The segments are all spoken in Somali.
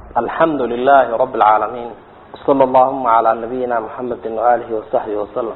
alxamdu lilahi rabi اlcaalamiin wsala allahuma calaa nabiyina muxamedi waalihi wasaxbihi wasalam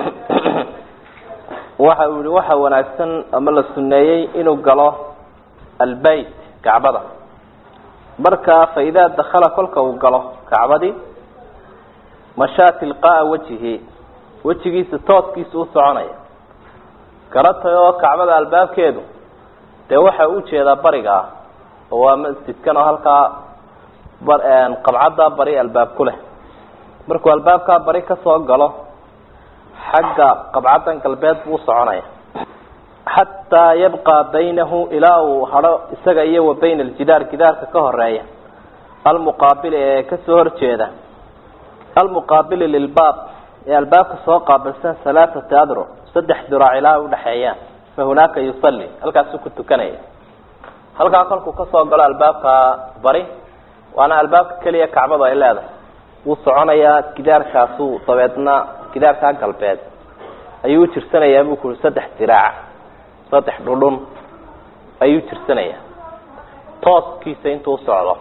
waxa uu yihi waxa wanaagsan ama la suneeyey inuu galo albeyt kacbada marka faidaa dakala kolka uu galo kacbadii mashaa tilqaaa wajihi wejigiisa tooskiisa u soconaya garatay oo kacbada albaabkeedu dee waxa u jeedaa bariga ah oo waa masjidkan oo halkaa qabcaddaa bari albaab ku leh markuu albaabkaa bari kasoo galo xagga qabcaddan galbeed buu usoconaya xataa yabqa baynahu ilaa uu hadho isaga iyo wa bayna aljidaar gidaarka ka horeeya almuqaabili ee kasoo horjeeda almuqaabili lilbaab ee albaabka soo qaabilsan halaathati adro saddex diraac ilaa udhaxeeyaan fa hunaaka yusalli halkaasuu ku tukanaya halkaa kolkuu kasoo galo albaabka bari waana albaabka keliya kacbadu ay leedahay wuu soconayaa gidaarkaasuu dabeedna gidaarkaa galbeed ayuu ujirsanayaa buu kuhi saddex diraac saddex dhudhun ayuu jirsanayaa tooskiisa intuu usocdo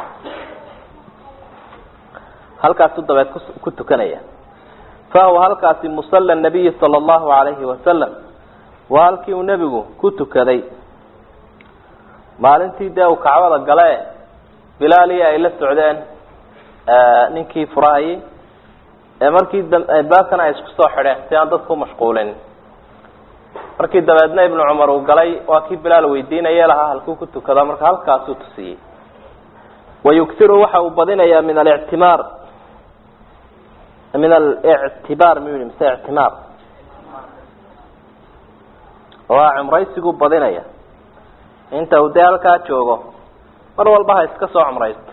halkaasuu dabeed ku tukanaya fahuwa halkaasi musalla nabiyi sala allahu alayhi wasalam waa halkii uu nebigu ku tukaday maalintii dee uu kacbada gale bilaaliyi ay la socdeen ninkii furahayay ee markii baabkana ay isku soo xidheen si aan dadku mashquulin markii dabeedna ibnu cumar uu galay waa kii bilaal weydiinaye lahaa halkuu ku tukado marka halkaasuu tusiyey wayugtiru waxa uu badinayaa min alictimaar min alictibaar mu yihi mise ictimaar waa cumraysiguu badinaya inta uu dee halkaa joogo mar walba ha iska soo cumraysto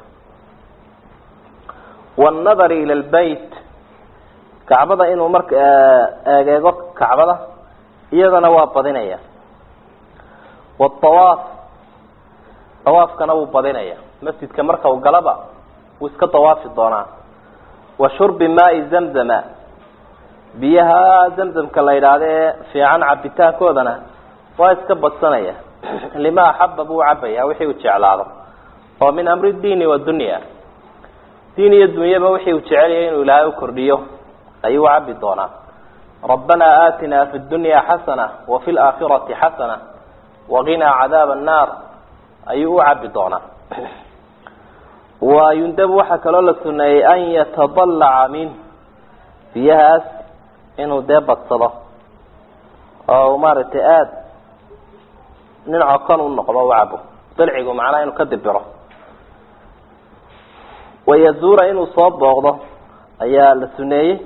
wannadari ila lbeyt kacbada inuu marka eegeego kacbada iyadana waa badinaya watawaaf tawaafkana wuu badinaya masjidka marka uu galaba wuu iska dawaafi doonaa wa shurbi maai zamzama biyaha zamzamka la yidhaahda ee fiican cabitaankoodana waa iska badsanaya lima axaba buu cabaya wixii uu jeclaado oo min amri diini wadunya diin iyo dunyaba wixii uu jecelyahay inuu ilaahay u kordhiyo ayuu cabi doonaa rabbana aatina fi dunya xasana wafi laakhirati xasana waqinaa cadaab annaar ayuu u cabi doonaa wa yundabu waxaa kaloo la suneeyey an yatadalaca minh biyahaas inuu dee badsado oo maaragtay aada nin cokon u noqdo u cabo dalcigu macnaha inuu ka dibiro wayazuura inuu soo booqdo ayaa la suneeyey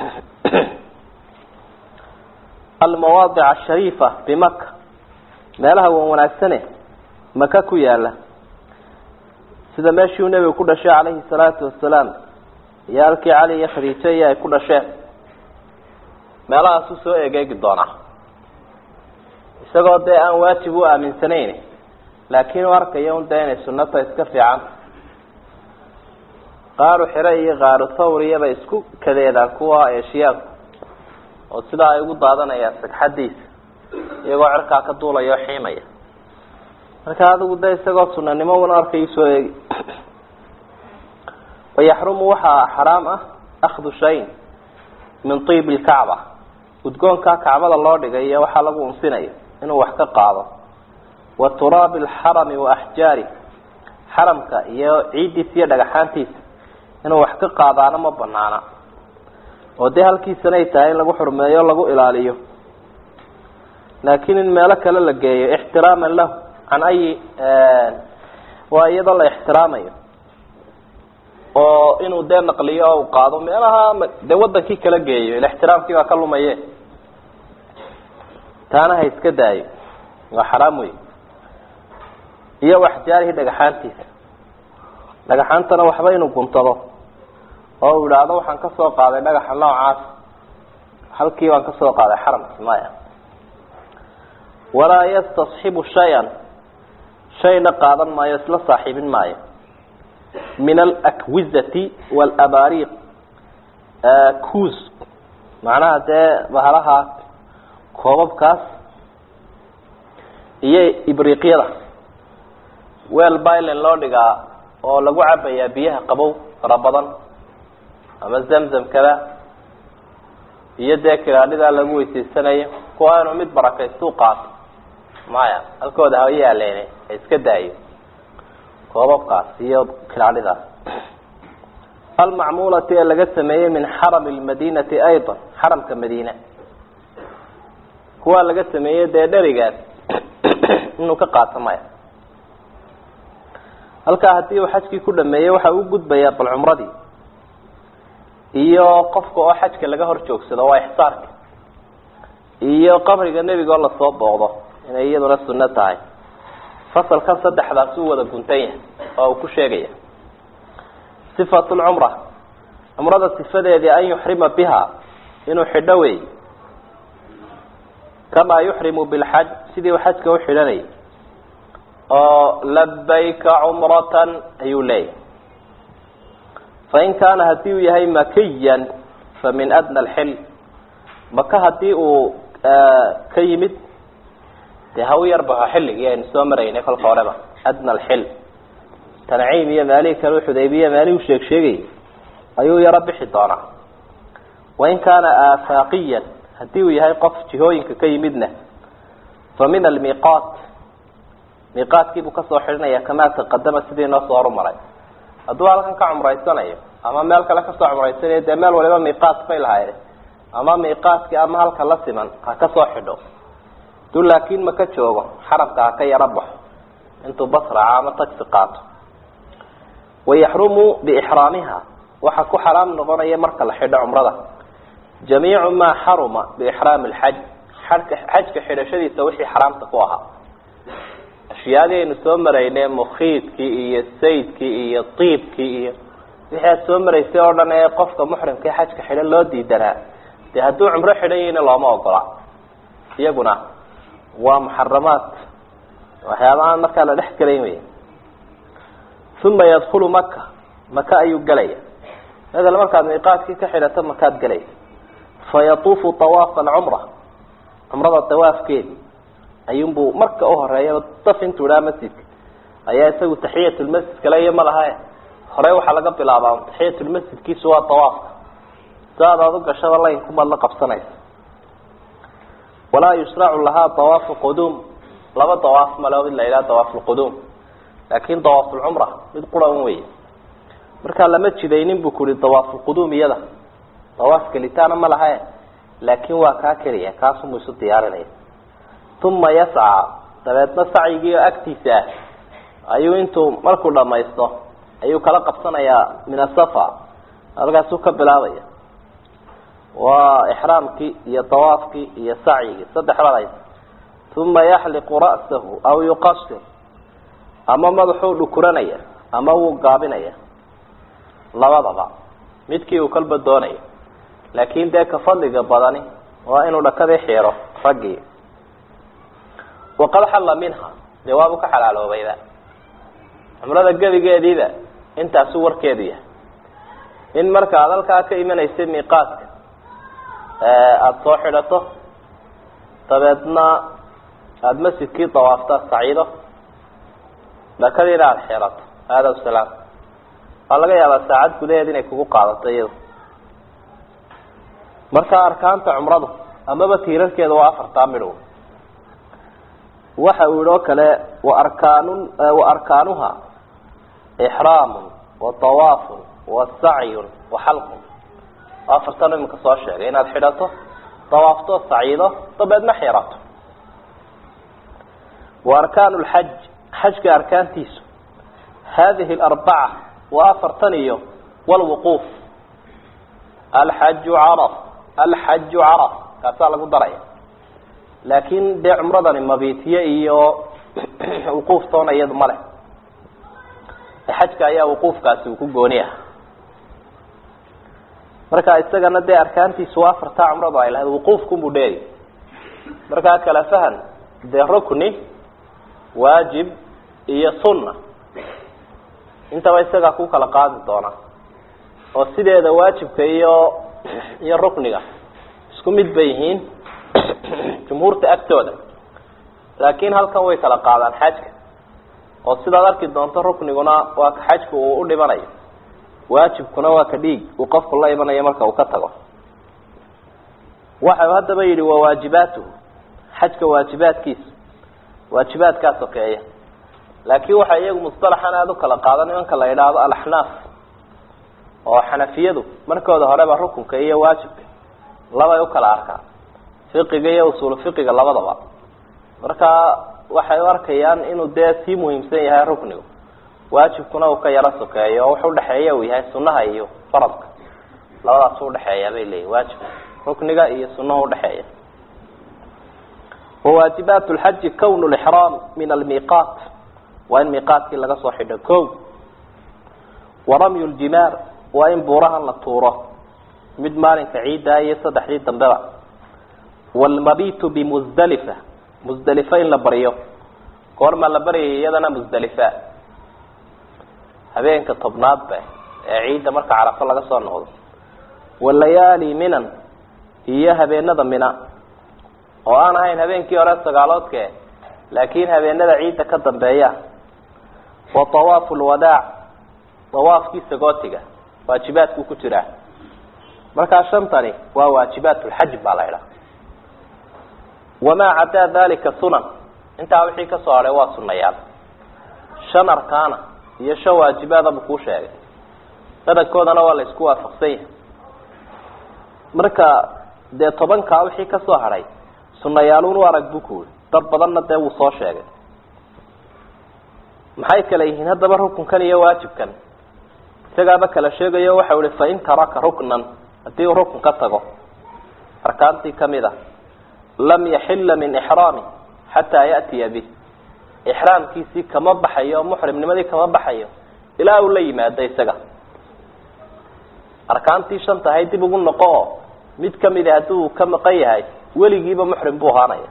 almawaadic ashariifa bimaka meelaha wan wanaagsane maka ku yaala sida meeshii nebigu ku dhashay calayhi salaatu wasalaam iyo halkii cali iyo khadiijo iyo ay ku dhasheen meelahaasuu soo egeegi doonaa isagoo dee aan waajib u aaminsanayn laakiin u arkayo un dee inay sunata iska fiican qaaru xire iyo qaaru thawriyabay isku kadeedaan kuwa eeshiyaanku oo sidaa ay ugu daadanayaan sagxadiisa iyagoo cerkaa ka duulaya oo xiimaya marka adigu de isagoo sunanimo una arkayu soo eegi wayaxrumu waxaa xaraam ah akhdu shayin min tiib lkacba udgoonkaa kacbada loo dhigay iyo waxaa lagu unsinayo inuu wax ka qaado wa turaabi alxarami wa axjaari xaramka iyo ciiddiisa iyo dhagaxaantiisa inuu wax ka qaadaana ma banaana oo dee halkiisanay tahay in lagu xurmeeyo lagu ilaaliyo laakiin in meelo kale la geeyo ixtiraaman lahu can ayi waa iyadoo la ixtiraamayo oo inuu dee naqliyo oo u qaado meelaha dee wadankii kala geeyo ila ixtiraamkii baa ka lumaye taana ha iska daayo waa xaraam wey iyo waxjaarihi dhagaxaantiisa dhagaxaantana waxba inuu guntado oo uu idhaahdo waxaan kasoo qaaday dhagaxa noocaas halkii baan kasoo qaaday xaramki maya walaa yastasxibu shay-an shayna qaadan maayo isla saaxiibin maayo min alakwizati walabaariiq kuus macnaha dee bahalaha koobabkaas iyo ibriiqyada weel bailen loo dhigaa oo lagu cabayaa biyaha qabow fara badan ama zamzamkada iyo dee kilaadhidaa lagu weysaysanayo kuwa inuu mid barakaystu qaato maya halkooda ha yaaleene ha iska daayo koobabkaas iyo kilaadhidaas almacmuulati ee laga sameeyey min xarami lmadinati ayضa xaramka madiina kuwaa laga sameeyey dee dherigaas inuu ka qaato maya halkaa haddii uu xajkii ku dhameeyey waxa uu gudbayaa bal cumradii iyo qofka oo xajka laga hor joogsado waa ixsaarka iyo qabriga nebiga oo lasoo booqdo inay iyaduna sunno tahay fasalkan saddexdaas uu wada guntan yahay oo uu ku sheegaya sifatu lcumra cumrada sifadeedii an yuxrima biha inuu xidho wey kamaa yuxrimu bilxaj sidii uu xajka u xidhanayay oo labayka cumratan ayuu leeyahay fain kaana hadii uu yahay makiyan fa min adna alxil maka hadii uu ka yimid dee ha u yarbaxo xilligii aynu soo maraynay kolka horeba adna alxil tanciim iyo maalihii kale xudaybiya maalihuu sheeg sheegayay ayuu yaro bixi doonaa wain kaana aafaaqiyan hadii uu yahay qof jihooyinka ka yimidna fa min almiiqaat miiqaadkiibuu kasoo xidhinaya kamaa taqadama sidii noo soo horumaray hadduu halkan ka cumraysanayo ama meel kale kasoo cumraysanayo dee meel waliba miiqaat bay lahayd ama miiqaadkii ama halka la siman ha kasoo xidho haduu laakiin maka joogo xaramka ha ka yaro baxo intuu basraca ama tagsi qaato wayaxrumu biixraamiha waxaa ku xaraam noqonaya marka la xidho cumrada jamiicu maa xaruma biixraami lxaj xajka xajka xidhashadiisa wixii xaraamta ku ahaa ashyaadii aynu soo maraynay mukhiidkii iyo saydkii iyo tiibkii iyo wixii aad soo maraysay oo dhan ee qofka muxrimka ee xajka xidhan loo diidanaa dee hadduu cumro xidhan yahayna looma ogola iyaguna waa muxaramaad waxyaaba aan markaa la dhex gelayn wey uma yadkulu maka maka ayuu gelaya madala markaad miiqaadkii ka xidhato makaad gelaysa fayatuufu awaafa alcumra cumrada dawaafkeedi ayuunbuu marka uhoreeya daf intuu idhaa masjidka ayaa isagu taxiyatulmasjid kale iyo malaha horey waxaa laga bilaabaa taxiyatulmasjidkiisu waa awaafka saad aad u gashada laynkumaad la qabsanaysa walaa yushracu lahaa awaafu quduum laba dawaaf male mid la yidhaha dawaaf lquduum laakin dawaafulcumra mid qura un wey markaa lama jidaynin bu kuhi dawaafulquduum iyada dawaaf gelitaana ma laha laakin waa kaa keliya kaasumuu isu diyaarinaya uma yascaa dabeedna sacyigii oo agtiisa ah ayuu intuu markuu dhamaysto ayuu kala qabsanayaa min asafa halkaasuu ka bilaabaya waa ixraamkii iyo dawaafkii iyo sacyigii saddex bad haysa uma yaxliqu ra'sahu aw yuqasir ama madaxuu dhukuranaya ama wuu gaabinaya labadaba midkii uu kalba doonayo laakin dee ka fadliga badani waa inuu dhakadii xiiro raggii waqad xalla minha dee waabu ka xalaaloobayba cumrada gebigeediiba intaasuu warkeedu yahay in marka ad halkaa ka imanaysay miiqaadka aada soo xidhato dabeedna aada masjidkii dawaafta saciido dhakadiina aada xirato aada salaam waa laga yaabaa saacad gudaheed inay kugu qaadato iyado marka arkaanta cumradu amaba tiirarkeeda waa afartaa midhow waxa uu yihi oo kale waarkaan wa arkaanuha ixraamun wa tawaafun wa sacyun wa xalqun afartan iminka soo sheegay inaad xidhato dawaafto saciido dabeedna xirato wa arkaanu lxaj xajka arkaantiisu hadihi alarbaca waa afartan iyo walwuquuf alxaju caraf alxaju caraf kaasaa lagu daraya laakin dee cumradani mabitiye iyo wuquuf toona iyadu ma leh xajka ayaa wuquufkaasi uu ku gooni ah marka isagana dee arkaantiisu waa afartaa cumradu ay lahayd wuquufkunbuu dheeri markaa kala fahan dee rukni waajib iyo sunna intaba isagaa ku kala qaadi doona oo sideeda waajibka iyo iyo rukniga isku mid bay yihiin jumhuurta agtooda laakin halkan way kala qaadaan xajka oo sidaad arki doonto rukniguna waa ka xajku uu u dhimanayo waajibkuna waa ka dhiig uu qofku la imanayo marka uu ka tago waxau haddaba yidhi waa waajibaatuhu xajka waajibaadkiisa waajibaadkaa sokeeya laakiin waxay iyagu musطalaxan aada u kala qaada nimanka la yidhaahdo alaxnaaf oo xanafiyadu markooda horeba rukunka iyo waajibka labay u kala arkaan fiqiga iyo usuulu fiqiga labadaba marka waxay u arkayaan inuu dee sii muhiimsan yahay ruknigu waajibkuna uu ka yaro sokeeyo oo wuxu udhexeeya uu yahay sunaha iyo faradka labadaas u udhexeeya bay leeyihin waajibka rukniga iyo sunaha udhexeeya wawaajibaat lxaji kown lixraam min almiiqaat waa in miiqaatkii laga soo xidho ko waramyu ljimaar waa in buurahan la tuuro mid maalinka ciiddaa iyo saddexdii dambeba waalmabitu bimusdalifa musdalifa in la baryo goormaa la baryaya iyadana musdalifa habeenka tobnaadba ee ciidda marka carafo laga soo noqdo walayaali minan iyo habeenada mina oo aan ahayn habeenkii hore sagaaloodke laakiin habeenada ciidda ka dambeeya wa tawaafu lwadaac dawaafkii sagootiga waajibaadku ku jiraa markaa shantani waa waajibaat lxaj baa la idhaha wamaa cadaa dalika sunan intaa wixii kasoo hadhay waa sunayaal shan arkaana iyo shan waajibaadaba kuu sheegay badankoodana waa la isku waafaqsan yahay marka dee tobankaa wixii kasoo hadhay sunayaaluun u arag buu kuuri dad badanna dee wuu soo sheegay maxay kale yihiin haddaba rukunkan iyo waajibkan isagaaba kala sheegayo waxau ihi fain taraka ruknan haddii uu rukun ka tago arkaantii kamid a lam yaxila min ixraami xataa ya'tiya bih ixraamkiisii kama baxayo muxrimnimadii kama baxayo ilaa uu la yimaado isaga arkaantii shan tahay dib ugu noqo oo mid kamida hadduu ka maqan yahay weligiiba muxrim buu ahaanaya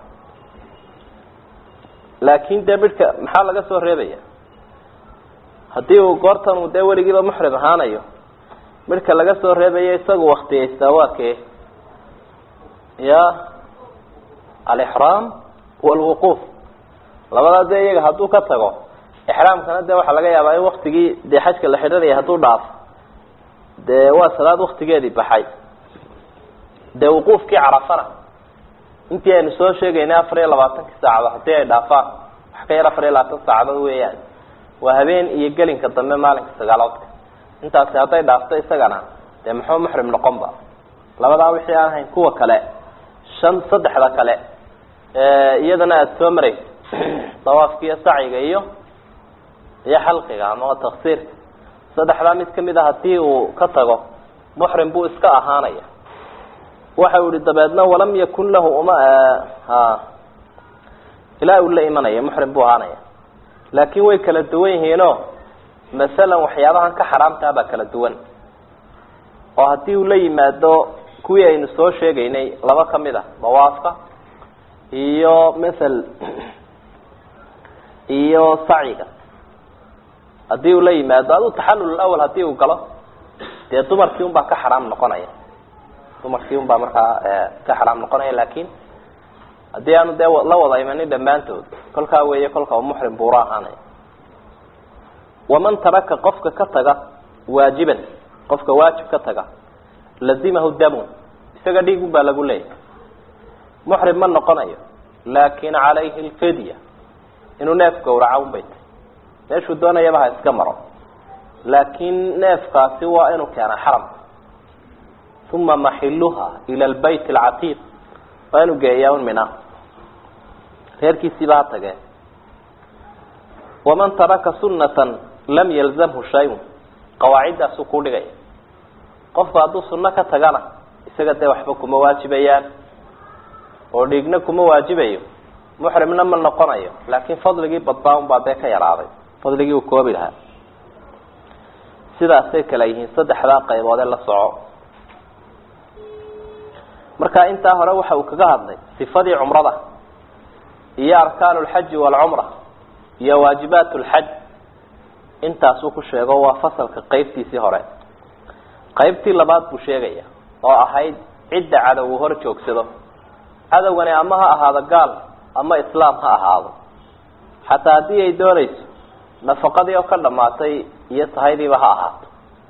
laakin dee midhka maxaa laga soo reebaya haddii uu goortan uu dee weligiiba muxrim ahaanayo midhka laga soo reebayo isagu waktiyaystaa waa kee ya alixraam walwuquuf labadaa dee iyaga hadduu ka tago ixraamkana dee waxaa laga yaabaa in waktigii dee xajka la xidhanaya hadduu dhaafo dee waa salaad waktigeedii baxay dee wuquufkii carafana intii aynu soo sheegaynay afar iyo labaatankii saacadood haddii ay dhaafaan wax ka yar afar iyo labaatan saacadood weeyaan waa habeen iyo gelinka dambe maalinka sagaaloodka intaasi hadday dhaafto isagana dee muxuu muxrim noqon ba labadaa wixii aan ahayn kuwa kale shan saddexda kale iyadana aada soo maraysa dawaafka iyo saciga iyo iyo xalqiga ama taksiirka saddexdaa mid kamid a hadii uu ka tago muxrim buu iska ahaanaya waxa uu yihi dabeedna walam yakun lahu uma ha ilaa uu la imanaya muxrim buu ahaanaya laakin way kala duwan yihiino masalan waxyaabahan ka xaraamtaa baa kala duwan oo haddii uu la yimaado kuwii aynu soo sheegaynay laba kamid a dawaafka iyo mathal iyo saciga haddii uu la yimaado adu taxallul awal hadii uu galo dee dumarkii un baa ka xaraam noqonaya dumarkii un baa markaa ka xaraam noqonaya lakin haddii aanu dee la wada imanin dhammaantood kolkaa weeye kolka muxrim buura ahaanaya waman taraka qofka ka taga waajiban qofka waajib ka taga lazimahu damun isaga dhiigun baa lagu leeyahy muxrim ma noqonayo laakin calayhi lfidya inuu neef gawraca un bay tahy meeshuu doonayaba ha iska maro laakin neefkaasi waa inuu keena xaram uma maxiluha ila lbayt alcatiiq waa inuu geeyaa un mina reerkiisiiba ha tagee waman taraka sunatan lam yalzamhu shayun qawaaciddaasuu ku dhigaya qofku hadduu sunno ka tagana isaga dee waxba kuma waajibayaan oo dhiigna kuma waajibayo muxrimna ma noqonayo laakin fadligii badbaa un baa dee ka yaraaday fadligii uu koobi lahaa sidaasay kala yihiin saddexdaa qaybood ee la soco marka intaa hore waxa uu kaga hadlay sifadii cumrada iyo arkaan lxaji waalcumra iyo waajibaat lxaj intaasuu ku sheego waa fasalka qeybtiisii hore qeybtii labaad buu sheegaya oo ahayd cidda cadow uu hor joogsado cadowgani ama ha ahaado gaal ama islaam ha ahaado xataa haddii ay doonayso nafaqadii oo ka dhamaatay iyo sahaydiiba ha ahaato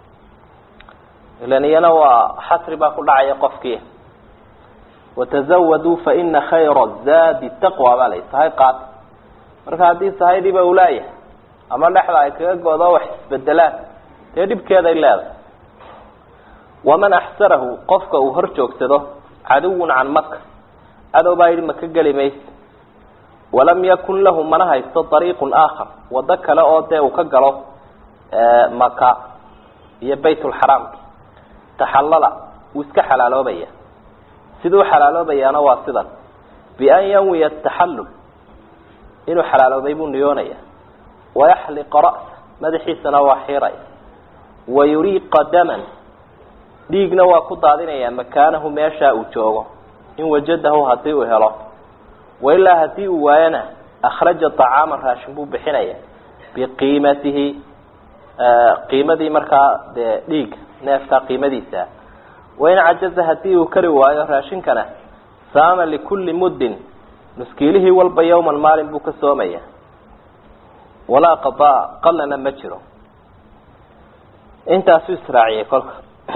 ilan iyana waa xasri baa ku dhacaya qofkii watazawaduu fa ina khayra zaadi taqwa baa la sahay qaata marka haddii sahaydiiba uu laayahay ama dhexda ay kaga godo wax isbedelaan dee dhibkeeday leedahay waman axsarahu qofka uu hor joogsado caduwun can maka cadow baa yidhi maka geli mayse walam yakun lahu mana haysto ariiqun aakhar wado kale oo dee uu ka galo maka iyo baytulxaraamki taxallala wuu iska xalaaloobaya siduu xalaaloobayaana waa sidan bian yanwiya taxallul inuu xalaaloobay buu niyoonaya wayaxliqa ra'sa madaxiisana waa xiiraya wayuriiqa daman dhiigna waa ku daadinaya makaanahu meeshaa uu joogo in wajadahu hadii uu helo wailaa hadii uu waayana akhraja طacaaman raashin buu bixinaya biqiimatihi qiimadii markaa dee dhiiga neefkaa qiimadiisa wain cajaza hadii uu kari waayo raashinkana saama likulli muddin nuskiilihii walba yawman maalin buu ka soomaya walaa qadaa qalana ma jiro intaasuu israaciyay kolka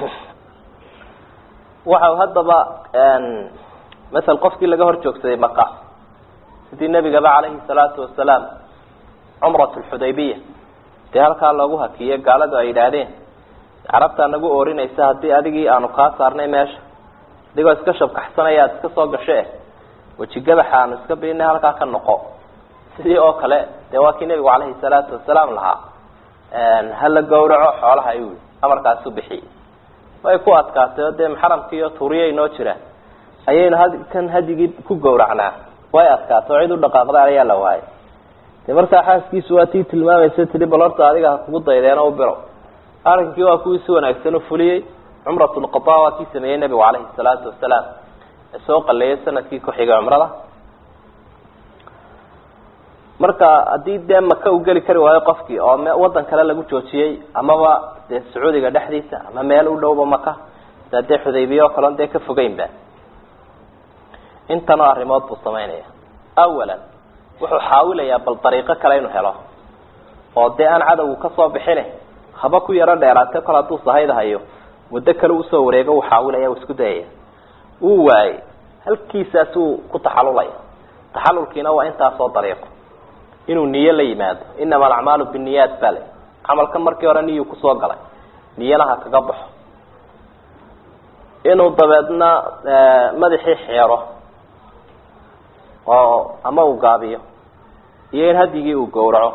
waxau haddaba masel qofkii laga hor joogsaday maka sidii nebigaba calayhi salaatu wasalaam cumrat lxudaybiya dee halkaa loogu hakiyey gaaladu ay yidhaahdeen carabtaa nagu oorinaysa haddii adigii aanu kaa saarnay meesha adigoo iska shabkaxsanaya aad iska soo gasho eh wejigabaxa aanu iska biinay halkaa ka noqo sidii oo kale dee waa kii nebigu calayhi salaatu wasalaam lahaa hala gawraco xoolaha ayuu amarkaasu bixiyey way ku adkaatay oo dee maxaramkii iyo tuuriyay noo jiraan ayaynu kan hadigii ku gawracnaa way adkaatay oo cid u dhaqaaqda ayaa la waayay de markaa xaaskiisu waa tii tilmaamaysa tii bal horta adiga ha kugu daydeeno u biro arrinkii waa kuwii si wanaagsan u fuliyey cumratulqada waa kii sameeyey nebigu calayhi salaatu wasalaam ee soo qaleeyay sanadkii ku xigay cumrada marka haddii dee maka uu geli kari waayo qofkii oo wadan kale lagu joojiyey amaba dee sacuudiga dhexdiisa ama meel u dhowba maka sia dee xudaybiya oo kaleon dee ka fogeynba intanoo arrimood buu samaynaya awalan wuxuu xaawilayaa bal dariiqo kale inuu helo oo dee aan cadowgu kasoo bixine haba ku yaro dheeraate kol hadduu sahayda hayo muddo kale usoo wareego uu xaawilaya uu isku dayaya wuu waayey halkiisaasuu ku taxalulaya taxalulkiina waa intaasoo dariiqo inuu niyo la yimaado inama alacmaalu biniyaat baa le camalka markii hore niyuu kusoo galay niyana ha kaga baxo inuu dabeedna madaxii xeero oo ama uu gaabiyo iyo in hadigii uu gawraco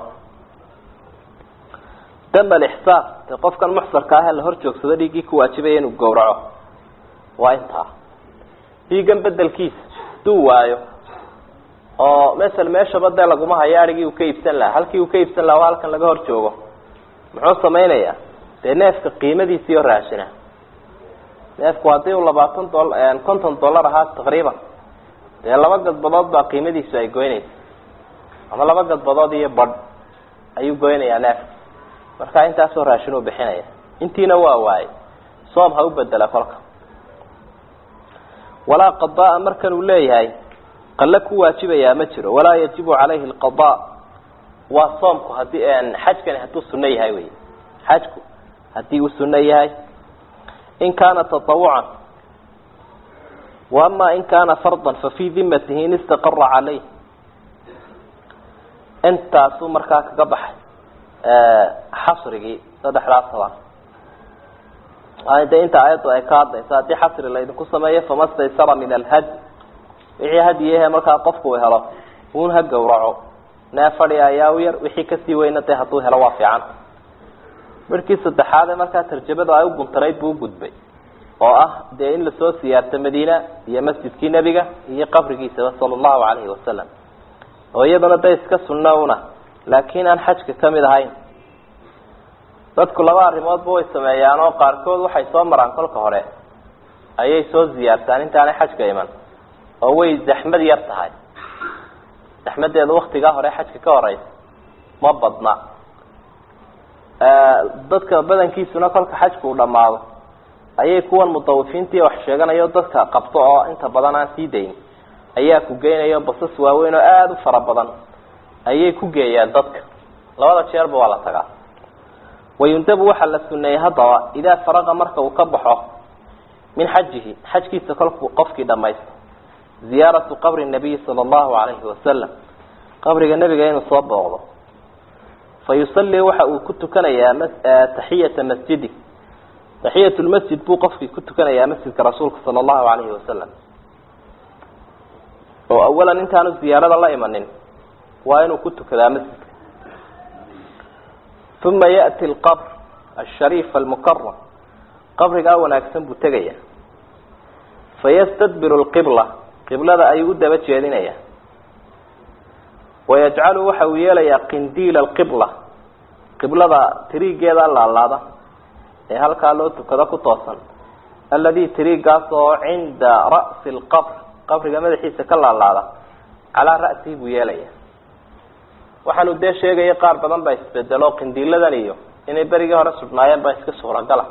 dam alixsaan de qofkan muxsarka ah ee la hor joogsado dhiiggii ku waajibaya inuu gawraco waa intaa dhiiggan bedelkiisa haduu waayo oo masel meeshaba dee laguma hayo arigii uu ka iibsan lahaa halkii uu ka iibsan lahaa waa halkan laga hor joogo muxuu samaynayaa dee neefka qiimadiisii oo raashina neefku haddii uu labaatan dol konton dollar ahaa taqriiban dee laba gadbadood baa qiimadiisu ay goynaysa ama laba gadbadood iyo badh ayuu goynayaa neefka marka intaasoo raashin uu bixinaya intiina waa waayey soom ha u bedela kolka walaa qadaa markan uu leeyahay qale ku waajibayaa ma jiro walaa yajibu calayhi alqada waa soomku hadii xajkani hadduu suno yahay wey xajku haddii uu suno yahay in kaana taawucan wa ama in kaana fardan fafii dimatihi in istaqara caleyh intaasuu markaa kaga baxay xasrigii saddexdaas toban de inta ayaddu ay ka hadlaysa haddii xasri laydinku sameeyo fama staysara min alhad wixii hadiyahe markaa qofku uu helo uun ha gawraco nee fadhi ayaa u yar wixii kasii weyna dee hadduu helo waa fiican markii saddexaade markaa tarjamadu ay u guntanayd buu ugudbay oo ah dee in lasoo siyaarto madiina iyo masjidkii nebiga iyo qabrigiisaba sala allahu calayhi wasalam oo iyaduna da iska sunno una laakiin aan xajka kamid ahayn dadku laba arrimoodba way sameeyaan oo qaarkood waxay soo maraan kolka hore ayay soo ziyaartaan intaanay xajka iman oo way zaxmad yar tahay zaxmadeedu waktigaa hore xajka ka horeysa ma badna dadka badankiisuna kolka xajka uu dhamaado ayay kuwan mudawifiintii wax sheeganayo dadka qabto oo inta badan aan sii dayn ayaa ku geynayo basas waaweyn oo aada u fara badan ayay ku geeyaan dadka labada jeerba waa la tagaa wayundabu waxaa la suneeyey haddaba idaa faraqa marka uu ka baxo min xajihi xajkiisa kolku qofkii dhamaysto ziyaaratu qabri nabiyi sala allahu alayhi wasalam qabriga nebiga inuu soo booqdo fa yusallii waxa uu ku tukanayaa taxiyata masjidi taxiyat lmasjid buu qofkii ku tukanayaa masjidka rasuulka sala allahu alayhi wasalam oo awalan intaanu ziyaarada la imanin waa inuu ku tukadaa masjidka uma ya'ti alqabr ashariif almukaram qabrigaa wanaagsan buu tegaya fayastadbiru lqibla qiblada ayuu u daba jeedinayaa wayajcalu waxa uu yeelayaa qindiila alqibla qiblada tiriigeeda laalaada ee halkaa loo tukado ku toosan alladii tiriigaas oo cinda ra'si lqabr qabriga madaxiisa ka laalaada calaa ra'sihi buu yeelaya waxaanu dee sheegaya qaar badan baa isbedelo qindiiladan iyo inay berigii hore sudhnaayeen baa iska suuragala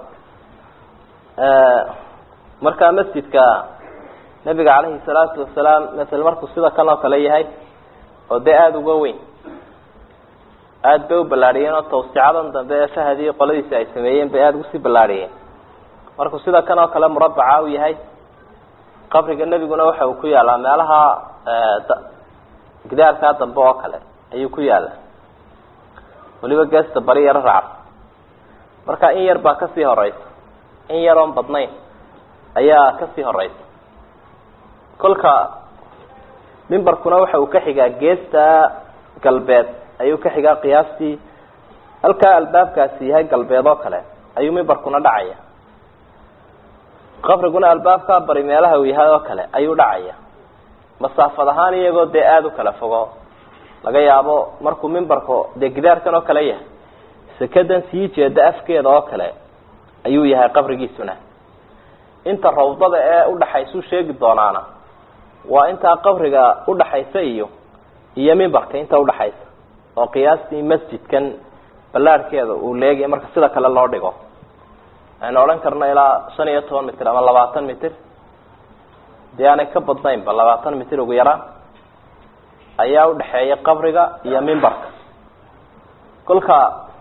markaa masjidka nabiga calayhi salaatu wasalaam masel markuu sida kan oo kale yahay oo dee aada uga weyn aada bay u ballaadhiyeen oo tawsicadan dambe ee fahadii qoladiisi ay sameeyeen bay aada ugusii ballaadhiyeen markuu sida kan oo kale murabaca u yahay qabriga nebiguna waxa uu ku yaalaa meelaha gidaarkaa dambe oo kale ayuu ku yaala weliba geesta bari yaro racab marka in yar baa kasii horeysa in yaroon badnayn ayaa kasii horeysa kolka mimbarkuna waxa uu ka xigaa geesta galbeed ayuu ka xigaa qiyaastii halkaa albaabkaasi yahay galbeed oo kale ayuu mimbarkuna dhacaya qabriguna albaabkaa bari meelaha uu yahay oo kale ayuu dhacaya masaafad ahaan iyagoo dee aada u kala fogo laga yaabo markuu mimbarku dee gidaarkan oo kale yahay sekadan sii jeeda afkeeda oo kale ayuu yahay qabrigiisuna inta rawdada ee udhaxaysuu sheegi doonaana waa intaa qabriga udhaxaysa iyo iyo mimbarka inta udhaxaysa oo qiyaastii masjidkan ballaarhkeeda uu leegaya marka sida kale loo dhigo aynu odhan karno ilaa shan iyo toban mitir ama labaatan mitir dee aanay ka badnaynba labaatan mitir ugu yaraan ayaa udhaxeeya qabriga iyo mimbarka kolka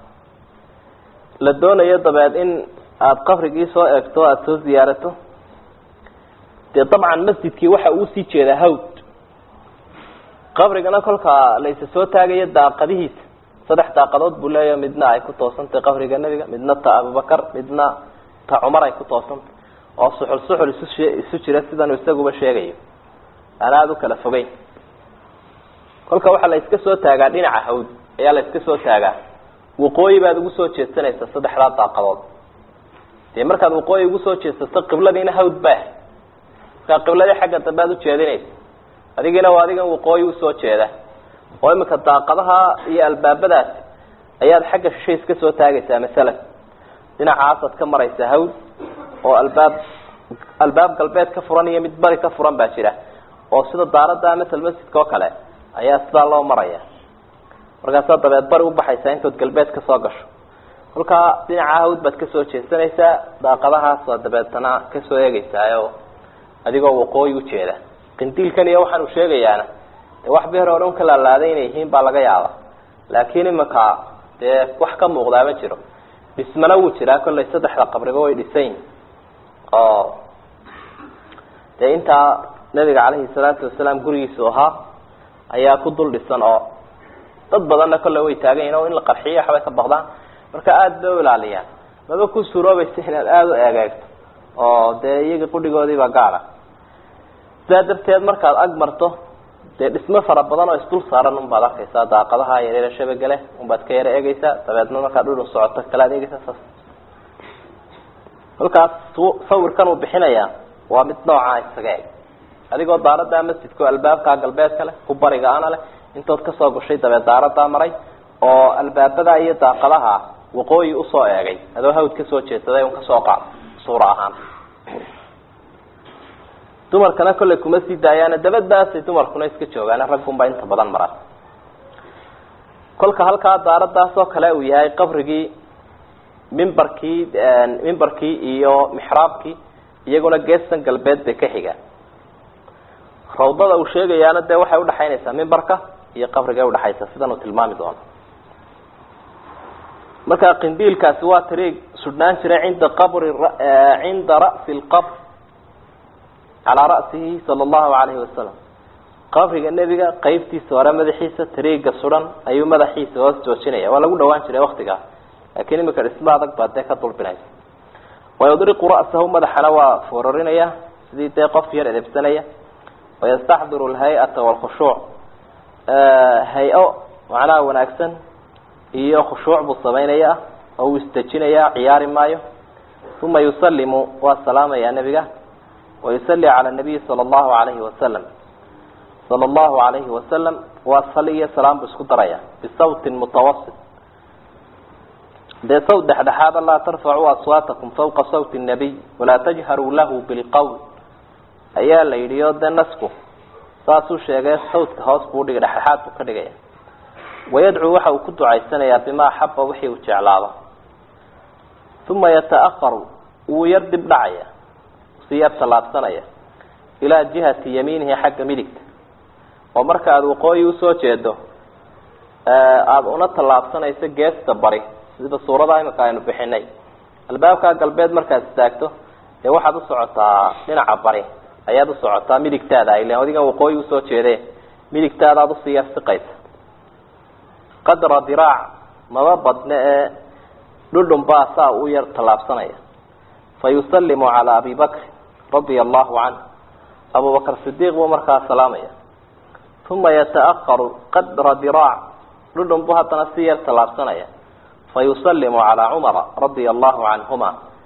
la doonayo dabeed in aada qabrigii soo eegto o aada soo ziyaarato dee dabcan masjidkii waxa uu sii jeedaa hawd qabrigana kolkaa la isa soo taagayo daaqadihiisa saddex daaqadood buu leeyaho midna ay ku toosantahay qabriga nebiga midna ta abubakar midna ta cumar ay ku toosantay oo suxul suxul isu isu jira sidanuu isaguba sheegayo aan aada u kala fogeyn kolka waxaa la iska soo taagaa dhinaca hawd ayaa la iska soo taagaa waqooyi baad ugu soo jeedsanaysa saddexdaa daaqadood dee markaad waqooyi ugu soo jeedsato qibladiina hawd baa markaa qibladii xagga dambe aad ujeedinaysa adigina waa adigan waqooyi usoo jeeda oo imika daaqadaha iyo albaabadaas ayaad xagga shishay iska soo taagaysaa masalan dhinacaasaad ka maraysaa hawd oo albaab albaab galbeed ka furan iyo mid bari ka furan baa jira oo sida daaradda masal masjidka oo kale ayaa sidaa loo maraya markaasaa dabeed bari ubaxaysaa intood galbeed kasoo gasho kolkaa dhinaca hawd baad kasoo jeesanaysaa daaqadahaasa dabeetana kasoo eegeysaayo adigoo waqooyi ujeeda qindiilkan iyo waxaan uu sheegayaana de wax beer oo dhan ka laalaaday inay yihiin baa laga yaaba laakiin imika dee wax ka muuqdaa ma jiro dhismana wuu jiraa kollay saddexda qabriba way dhisayin oo dee intaa nabiga caleyhi salaatu wasalaam gurigiisu ahaa ayaa ku dul dhisan oo dad badanna kolley way taagan yihin oo in la qarxiyo waxbay ka baqdaan marka aada bay u ilaaliyaan maba ku suuroobaysa inaad aada u eegeegto oo dee iyaga qudhigoodiiba gaada sidaa darteed markaad ag marto dee dhismo fara badan oo isdul saaran unbaad arkaysaa daaqadaha yareera shabagale unbaad ka yaro eegeysaa dabeedna markaad dhudhun socoto kalaad eegeysaa saas kolkaas sawirkan uu bixinayaa waa mid noocaa isaga eg adigoo daaradaa masjidka oo albaabkaa galbeedka leh ku bariga ana leh intood kasoo gashay dabeed daaradaa maray oo albaabada iyo daaqadaha waqooyi usoo eegay adoo hawd kasoo jeedsaday un kasoo qaad suura ahaan dumarkana kollay kuma sii daayaana dabadaasay dumarkuna iska joogaan raggunbaa inta badan mara kolka halkaa daaradaas oo kale uu yahay qabrigii mimbarkii mimbarkii iyo mixraabkii iyaguna geestan galbeed bay ka xigaan rawdada uu sheegayaana dee waxay udhaxaynaysaa mimbarka iyo qabriga udhaxaysa sidan uu tilmaami doono markaa qindiilkaasi waa tariig sudhnaan jiray cinda qabri cinda ra'si lqabr calaa ra'sihi sala allahu alayhi wasalam qabriga nebiga qeybtiisa hore madaxiisa tariiga sudan ayuu madaxiisa hoos joojinaya waa lagu dhawaan jiray waktigaa laakiin imika dhisma adag baa dee ka dulbinaysa wayudriqu ra'sahu madaxana waa foorarinaya sidii dee qof yar edebsanaya wayastaxdiru alhay-ata waalkhushuuc hay-o macnaha wanaagsan iyo khushuuc buu samaynaya oo uu isdejinaya ciyaari maayo uma yusalimu waa salaamaya nebiga wayusali cala nabiyi sala allahu alayhi wasalam sala allahu alayhi wasalam waa sali iyo salaam buu isku daraya bisawtin mutawasit dee sawt dhexdhexaada laa tarfacuu aswaatakum fawqa sawti nabiy walaa tajharuu lahu bilqowl ayaa la yidhi oo dee nasku saasuu sheegay sawtka hoos buu dhigay dhexdhexaad buu ka dhigaya wayadcuu waxa uu ku ducaysanayaa bimaa axaba wixii uu jeclaado uma yata'aharu wuu yar dib dhacaya si yar tallaabsanaya ilaa jihati yamiinihi xagga midigta oo marka aada waqooyi usoo jeedo aada una tallaabsanayso geesta bari sida suurada imika aynu bixinay albaabka galbeed markaad istaagto dee waxaad usocotaa dhinaca bari ayaad usocotaa midigtaada ilan adigan waqooyi usoo jeede midigtaadaad usii yar siqaysa qadra diraac maba badne ee dhudhun baa saa u yar tallaabsanaya fa yusalimu calaa abi bakri radia allahu canh abubakr sidiiq buu markaa salaamaya uma yata'aharu qadra diraac dhudhun buu haddana si yar tallaabsanaya fa yusalimu calaa cumara radia allahu canhuma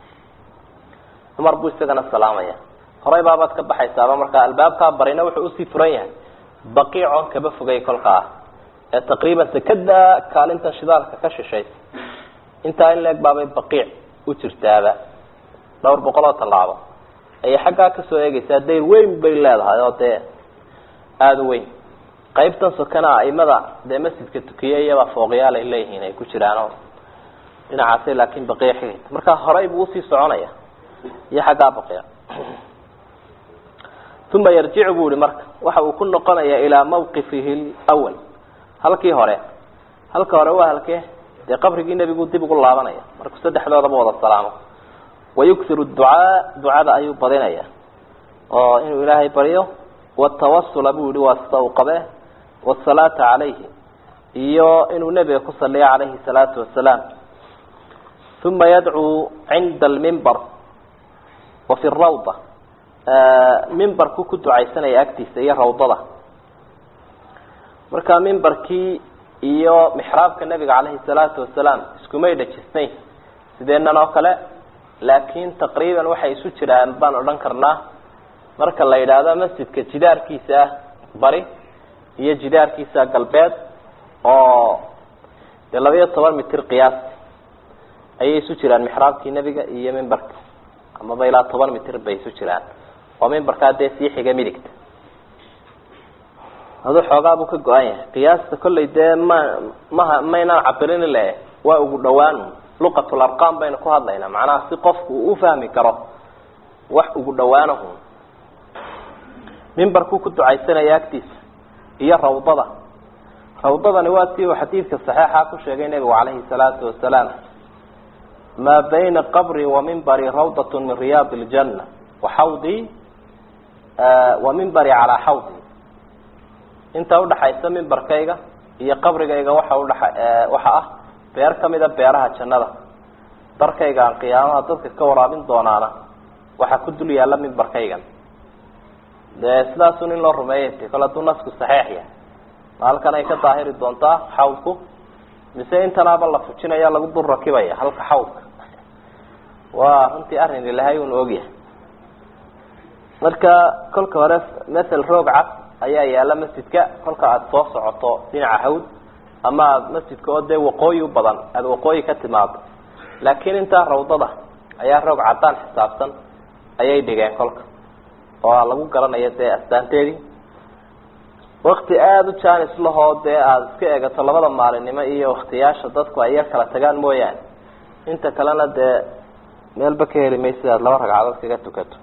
cumar buu isagana salaamaya horay baabaad ka baxaysaaba markaa albaabkaa barina wuxuu usii furan yahay baqiicon kaba fogay kolkaa ee taqriiban sekada kaalintan shidaalka ka shishaysa intaa in leeg baabay baqiic u jirtaaba dhowr boqol oo tallaabo ayay xaggaa kasoo eegaysaa dayr weyn bay leedahay oo dee aada u weyn qaybtan sokana aimada dee masjidka tukiye iyabaa fooqyaal ay leeyihiin ay ku jiraanoo dhinacaasay laakin baqiic xigaysa markaa horay buu usii soconaya iyo xaggaa baqiic uma yarjicu bu ihi marka waxa uu ku noqonaya ilaa mawqifihi lwal halkii hore halka hore waa halkee dee qabrigii nebigu dib ugu laabanaya markuu saddexdoodaba wada salaamo wayukhiru ducaa ducada ayuu badinaya oo inuu ilaahay baryo watawasula buu yihi waa sida uu qabe wasalaata calayhi iyo inuu nebiga ku saliyo calayhi salaatu wasalaam uma yadcuu cinda almimbar wa fi rawda mimbarku ku ducaysanaya agtiisa iyo rawdada marka mimbarkii iyo mixraabka nebiga calayhi salaatu wasalaam iskumay dhajisnayn sideenan oo kale laakiin taqriiban waxay isu jiraan baan odhan karnaa marka la yidhaahdo masjidka jidaarkiisa ah bari iyo jidaarkiisa galbeed oo dee laba iyo toban mitir qiyaasti ayay isu jiraan mixraabkii nebiga iyo mimbarka amaba ilaa toban mitir bay isu jiraan oo mimbarkaa dee sii xiga midigta adu xoogaa buu ka go-an yahay qiyaasta kollay dee ma maha maynaan cabirin le waa ugu dhawaan luqatul arqam baynu ku hadlaynaa macnaha si qofku uu ufahmi karo wax ugu dhawaanahu mimbarkuu ku ducaysanaya agtiisa iyo rawdada rawdadani waa tii uu xadiidka saxiixa ku sheegay nebigu calayhi salaatu wasalaam maa bayna qabri wa mimbari rawdat min riyaad اljanna wa xawdii wa mimbari calaa xawdi inta udhaxaysa mimbarkayga iyo qabrigayga waxa udhaa waxa ah beer kamida beeraha jannada darkayga aan qiyaamaha dadka ka waraabin doonaana waxaa ku dul yaalla mimbarkaygan dee sidaasun in loo rumeeyay kole hadduu nasku saxiix yahay ma halkan ay ka daahiri doontaa xawdku mise intanaaba la fujinaya lagu dul rakibaya halka xawdka waa runtii arrin ilahay un ogyahay marka kolka hore masel roog cad ayaa yaalla masjidka kolka aada soo socoto dhinaca hawd ama aada masjidka oo dee waqooyi u badan aada waqooyi ka timaado laakiin intaa rawdada ayaa roog caddaan xisaabsan ayay dhigeen kolka oo lagu garanayo dee astaanteedii wakti aada u jaanis lahoo dee aada iska eegato labada maalinimo iyo waktiyaasha dadku ay yar kala tagaan mooyaane inta kalena dee meelba ka heli maysa aad laba ragcadood kaga tukato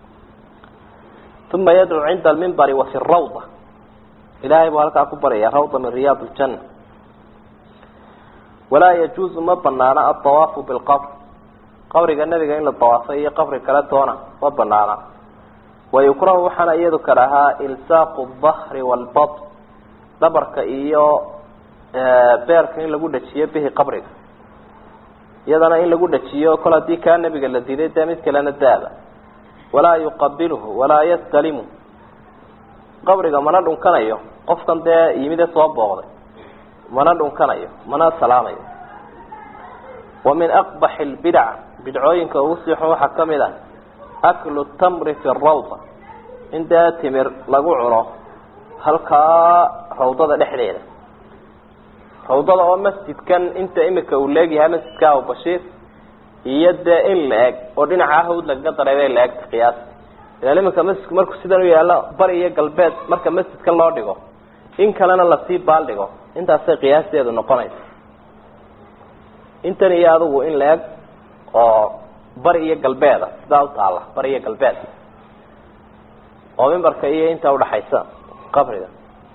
uma yadcuu cinda almimbari wa fi rawda ilahay buu halkaa ku baraya rawda min riyaad ljanna walaa yajuuzu ma banaana adawaafu bilqabr qabriga nebiga in la dawaafo iyo qabri kale toona ma banaana wayukrahu waxaana iyadu karahaa ilsaaqu dahri walbat dhabarka iyo beerka in lagu dhajiyo bihi qabriga iyadana in lagu dhajiyo kol haddii kaa nebiga la diiday dee mid kalena daaba walaa yuqabilhu walaa yastalimu qabriga mana dhunkanayo qofkan dee yimide soo booqday mana dhunkanayo mana salaamayo wa min aqbaxi lbidac bidcooyinka ugu sii xun waxaa kamid ah aklu tamri fi rawda in dee timir lagu cuno halkaa rawdada dhexdeeda rawdada oo masjidkan inta imika uu leegyahay masjidka abubashiir iyo dee in la eg oo dhinaca hawd lagaga daray bay la egta qiyaas ilaan iminka masjidku markuu sidan u yaalo bari iyo galbeed marka masjidka loo dhigo in kalena lasii baaldhigo intaasay qiyaasteedu noqonaysa intan iyo adigu in la eg oo bari iyo galbeeda sidaa u taalla bari iyo galbeed oo mimbarka iyo inta udhaxaysa qabriga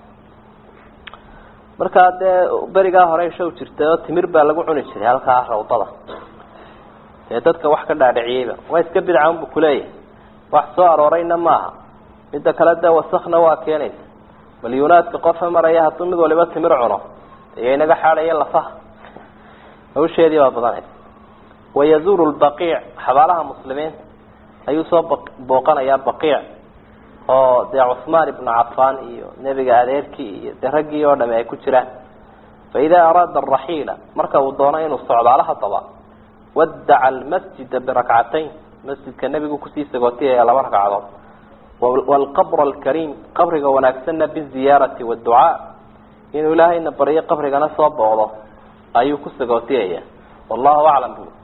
markaa dee berigaa hore show jirtay oo timir baa lagu cuni jiray halkaa rawdada dee dadka wax ka dhaadhiciyeyba waa iska bidca unbu kuleeyahay wax soo aroorayna maaha midda kale dee wasakna waa keenaysa malyuunaadka qofa maraya hadduu mid waliba timir cuno iyo inaga xaadhaya lafaha hawsheedii baa badanaysa wayazuuru lbaqiic xabaalaha muslimiinta ayuu soo booqanayaa baqiic oo dee cuhmaan ibnu cafaan iyo nebiga adeerkii iyo dee raggii oo dhami ay ku jiraan fa idaa araada araxiila marka uu doono inuu socdaalo hadaba wadaca almasjida birakcatayn masjidka nebigu kusii sagootiyaya laba ragcadood waalqabra alkariim qabriga wanaagsanna biziyaarati waadducaa inuu ilaahayna baryo qabrigana soo booqdo ayuu ku sagootiyaya wallahu aclam bu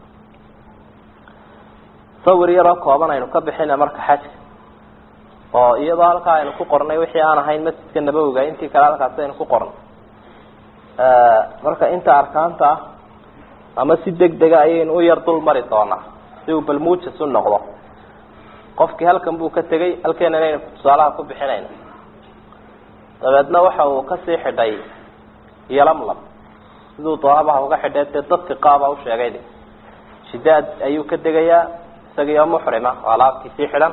sawir yaroo kooban aynu ka bixina marka xajka oo iyadoo halkaa aynu ku qornay wixii aan ahayn masjidka nabowiga intii kale halkaas aynu ku qornay marka inta arkaanta ah ama si deg dega ayaynu u yar dul mari doonaa si uu balmuujas u noqdo qofkii halkan buu ka tegay halkeenana aynu tusaalaha ku bixinayna dabeedna waxa uu kasii xidhay yolamlam siduu doonabaha uga xidhay dee dadka qaaba usheegay shidaad ayuu ka degayaa isagii oo muxrima oo alaabtii sii xidhan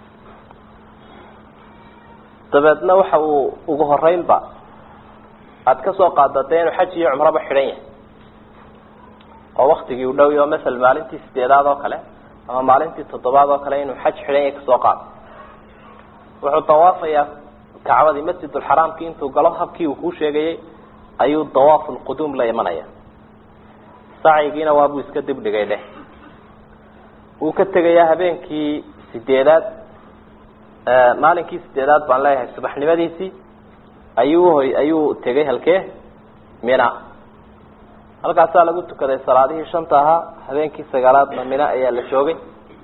dabeedna waxa uu ugu horeynba aada kasoo qaada dee inuu xaj iyo cumraba xidhan yahay oo waktigii u dhow yaho masel maalintii sideedaad oo kale ama maalintii toddobaad oo kale inuu xaj xidhan yahay kasoo qaado wuxuu dawaafayaa kacbadii masjidulxaraamkii intuu galo habkii uu kuu sheegayay ayuu dawaaf lquduum la imanaya sacyigiina waabuu iska dibdhigay dheh wuu ka tegayaa habeenkii sideedaad maalinkii sideedaad baan leeyahay subaxnimadiisii ayuu uhoy ayuu tegay halkee mina halkaasaa lagu tukaday salaadihii shanta ahaa habeenkii sagaalaadna mina ayaa la joogay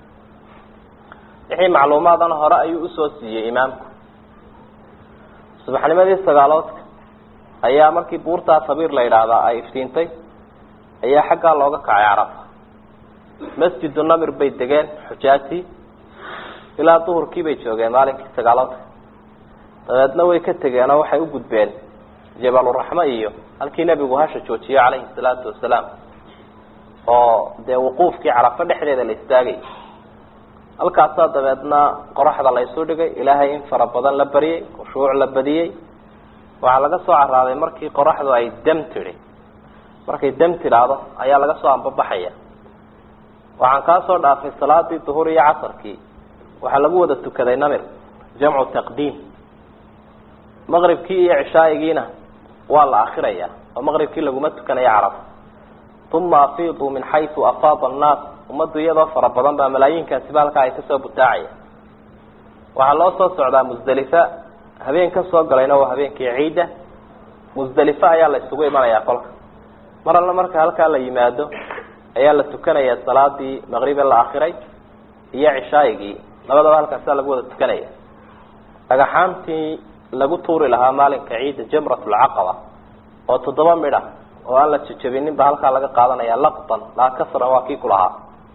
wixii macluumaadana hore ayuu usoo siiyey imaamku subaxnimadii sagaaloodka ayaa markii buurtaa sabiir la yidhaahdaa ay iftiintay ayaa xaggaa looga kacay carafa masjidu namir bay degeen xujaatii ilaa duhurkii bay joogeen maalinkii sagaaloodka dabeedna way ka tegeen oo waxay u gudbeen jabaluraxme iyo halkii nebigu hasha joojiyo calayhi salaatu wasalaam oo dee wuquufkii carafo dhexdeeda la istaagay halkaasaa dabeedna qoraxda la isu dhigay ilaahay in fara badan la baryay khushuuc la badiyey waxaa laga soo caraaday markii qoraxdu ay dam tidhi markay dam tidhaahdo ayaa laga soo ambabaxaya waxaan kaa soo dhaafay salaadii duhur iyo casarkii waxaa lagu wada tukaday namir jamcu taqdiim maqribkii iyo cishaayigiina waa la akhiraya oo maqribkii laguma tukanayo caraf uma afiiduu min xaysu afaada annaas ummaddu iyadoo fara badan baa malaayiinkaasiba halkaa ay kasoo butaacaya waxaa loo soo socdaa musdalifa habeen ka soo galayna waa habeenkii ciidda musdalifa ayaa la isugu imanayaa kolka mar alla marka halkaa la yimaado ayaa la tukanaya salaadii maqribe la akhiray iyo cishaayigii labadaba halkaasaa lagu wada tukanaya dhagaxaantii lagu tuuri lahaa maalinka ciidda jamrat lcaqaba oo toddoba midha oo aan la jejabinin ba halkaa laga qaadanaya laqtan laa kasran waa kii ku lahaa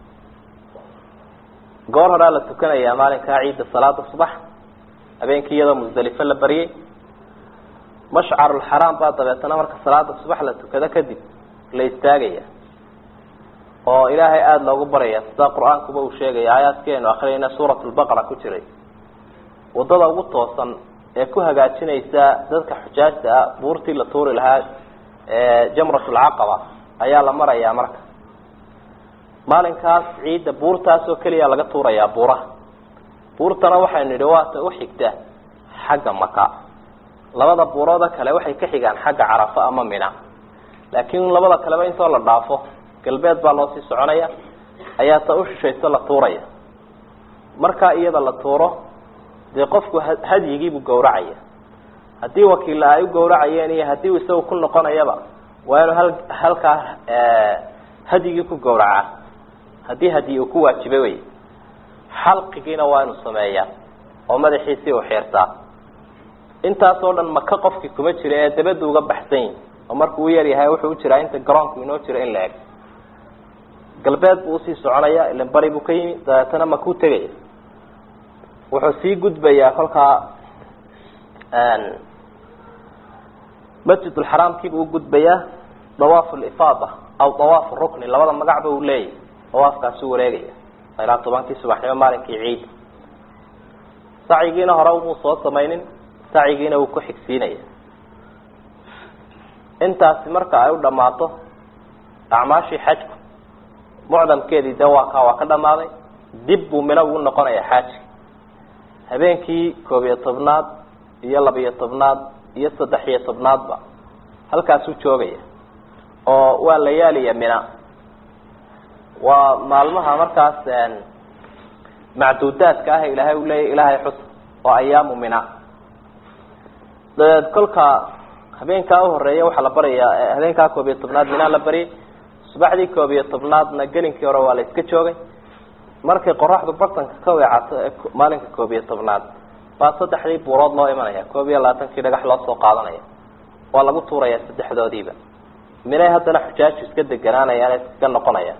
goor horaa la tukanaya maalinkaa ciidda salaada subax habeenkii iyadoo musdalifo la baryay mashcarulxaraam baa dabeetana marka salaada subax la tukado kadib la istaagaya oo ilaahay aada loogu baraya sida qur-aankuba uu sheegaya aayaadkeenu akhriyayna suurat lbaqara ku jiray waddada ugu toosan ee ku hagaajinaysa dadka xujaajta ah buurtii la tuuri lahaa jamrat lcaqaba ayaa la marayaa marka maalinkaas ciidda buurtaas oo keliya laga tuurayaa buuraha buurtana waxaynu nidhi waata u xigta xagga maka labada buurooda kale waxay ka xigaan xagga carafo ama mina laakiin labada kaleba intoo la dhaafo galbeed baa loo sii soconaya ayaa ta u shishayso la tuuraya markaa iyada la tuuro dee qofku hadyigiibuu gawracaya haddii wakiilla ay u gawracayeen iyo haddii uu isaga ku noqonayaba waa inuu hal halkaa hadyigii ku gawracaa haddii hadyi uu ku waajibay wey xalqigiina waa inuu sameeyaa oo madaxiisii uu xiirtaa intaasoo dhan maka qofkii kuma jira ee dabadda uga baxsan yihi oo markuu u yaryahay wuxuu u jiraa inta garoonku inoo jiro in la eg galbeed buu usii soconaya ilan bari buu ka yimi dabeetana makuu tegaya wuxuu sii gudbayaa kolkaa masjidulxaraamkiibuu u gudbayaa dawaafu lifaada aw dawaafu rukni labada magacba uu leeyahy dawaafkaasuu wareegaya ilaa tobankii subaxnimo maalinkii ciid sacyigiina hore umuu soo samaynin sacyigiina wuu ku xigsiinaya intaasi marka ay u dhammaato acmaashii xajku mucdamkeedii de waa kaa waa ka dhammaaday dib buu mino ugu noqonaya xaaji habeenkii koob iyo tobnaad iyo laba-iyo tobnaad iyo saddex iyo tobnaadba halkaasuu joogaya oo waa layaaliya mina waa maalmaha markaas macduudaadka ah ilaahay uu leeyahy ilaahay xus oo ayaamu mina dabeed kolka habeenkaa uhoreeya waxaa la baryayaa habeenkaa koob iyo tobnaad minaa la baryay subaxdii koob iyo tobnaadna gelinkii hore waa la iska joogay markay qoraxdu bartanka ka weecato ee maalinka koob iyo tobnaad baa saddexdii buurood loo imanaya koob iyo labaatankii dhagax loo soo qaadanaya waa lagu tuuraya saddexdoodiiba minay haddana xujaaju iska deganaanayaan iskaga noqonayaan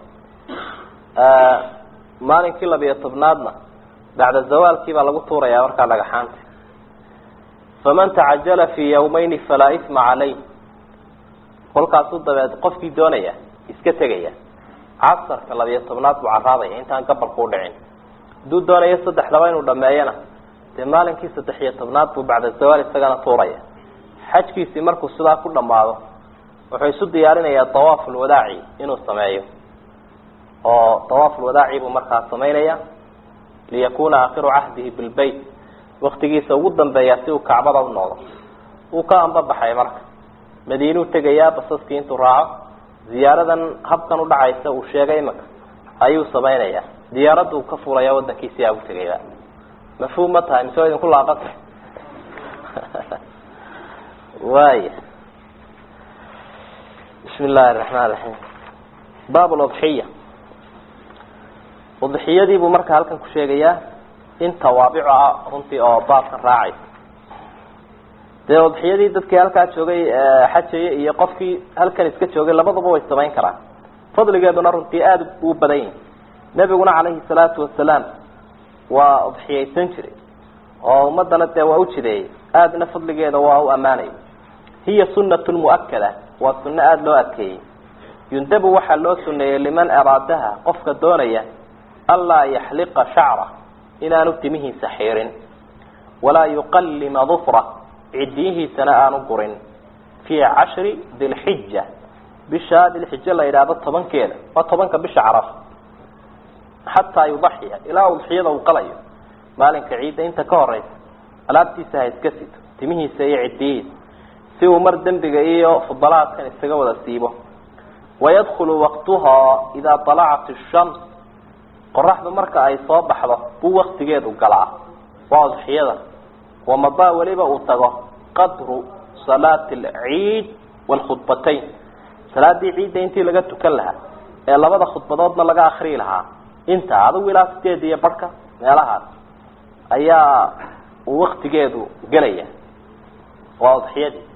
maalinkii labiyo tobnaadna bacda zawaalkii baa lagu tuuraya markaa dhagaxaanta faman tacajala fi yawmayni falaa isma caleyh kolkaasuu dabeed qofkii doonaya iska tegaya casarka labiyo tobnaad buu caraabaya intaan gabalku udhicin hadduu doonayo saddexdaba inuu dhameeyana dee maalinkii saddex iyo tobnaad buu bacda zawaal isagana tuuraya xajkiisii markuu sidaa ku dhamaado wuxuu isu diyaarinayaa dawaaf lwadaaci inuu sameeyo oo dawaaf lwadaaci buu markaa samaynaya liyakuna aakhiru cahdihi bilbeyt waktigiisa ugu dambeeya si uu kacbada u noqdo wuu ka ambabaxay marka madiinuu tegayaa basaskii intuu raaco ziyaaradan habkan udhacaysa uu sheegay imaka ayuu samaynaya diyaaradda uu ka fulaya wadankiisi aa utegaya mafhuum ma tahay mise waa idinku laaqanta waaya bismi illaahi araxmaan raxiim baab ludxiya udxiyadii buu marka halkan ku sheegayaa in tawaabico ah runtii oo baabkan raacaysa dee udxiyadii dadkii halkaa joogay xajaya iyo qofkii halkan iska joogay labadaba way samayn karaan fadligeeduna runtii aada uu badan yahi nebiguna calayhi salaatu wasalaam waa udxiyaysan jiray oo ummadana dee waa u jideeyey aadna fadligeeda waa u ammaanayay hiya sunatu muakada waa sunno aada loo adkeeyey yundabu waxaa loo suneeyey liman araadaha qofka doonaya anlaa yaxliqa shacra inaanu timihiisa xiirin walaa yuqallima dufra cidiyihiisana aanu gurin fii cashri dilxija bisha dilxija la yidhaahdo tobankeeda waa tobanka bisha caraf xataa yudaxiya ilaa udxiyada uu qalayo maalinka ciidda inta ka horeysa alaabtiisa ha iska sito timihiisa iyo cidiyihiisa si uu mar dembiga iyo fudalaadkan isaga wada siibo wayadkhulu waqtuhaa idaa dalacat ishams qoraxdu marka ay soo baxdo buu waktigeedu galaa waa udxiyada wamadaa weliba uu tago qadru salaati alciid waalkhudbatayn salaadii ciidda intii laga tukan lahaa ee labada khudbadoodna laga akrii lahaa inta adigu ilaa sideed iyo barhka meelahaas ayaa uu waktigeedu gelaya waa udxiyadii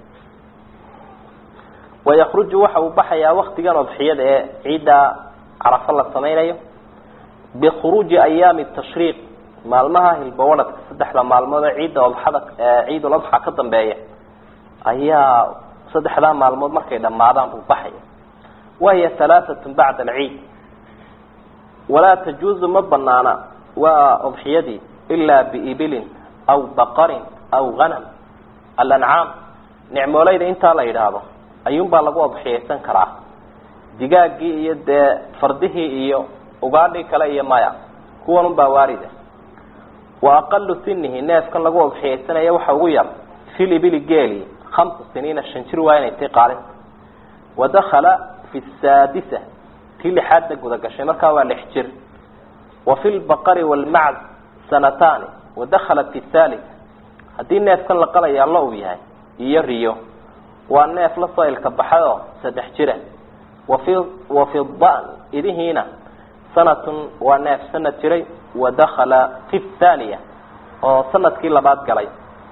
wayakruju waxa uu baxayaa waktigan udxiyada ee ciidda carafo la samaynayo bikhuruuji ayaami tashriiq maalmaha hilbawadhadka saddexda maalmood ee ciidda odxada ciidul adxa ka dambeeya ayaa saddexdaa maalmood markay dhammaadaan buu baxaya wahiya halaaatun bacda alciid walaa tajuuzu ma banaana waa udxiyadii ilaa biibilin aw baqarin aw hanam alancaam nicmoolayda intaa la yidhaahdo ayuunbaa lagu udxiyaysan karaa digaaggii iyo dee fardihii iyo ugaadhii kale iyo maya kuwan unbaa waarida wa aqalu sinihi neefkan lagu udxiyaysanaya waxa ugu yar fil ibili geeli hamsa siniina shan jir waa inay tay qaalinta wadakala fi saadisa tii lixaadna guda gashay markaa waa lix jir wa fi lbaqari waalmacd sanataani wadakala fi thalit haddii neefkan la qalayaa lo uu yahay iyo riyo waa neef lasoo ilka baxay oo saddex jira wafi wa fi dan idihiina sanatun waa neef sanad jiray wadakala fi thaaniya oo sanadkii labaad galay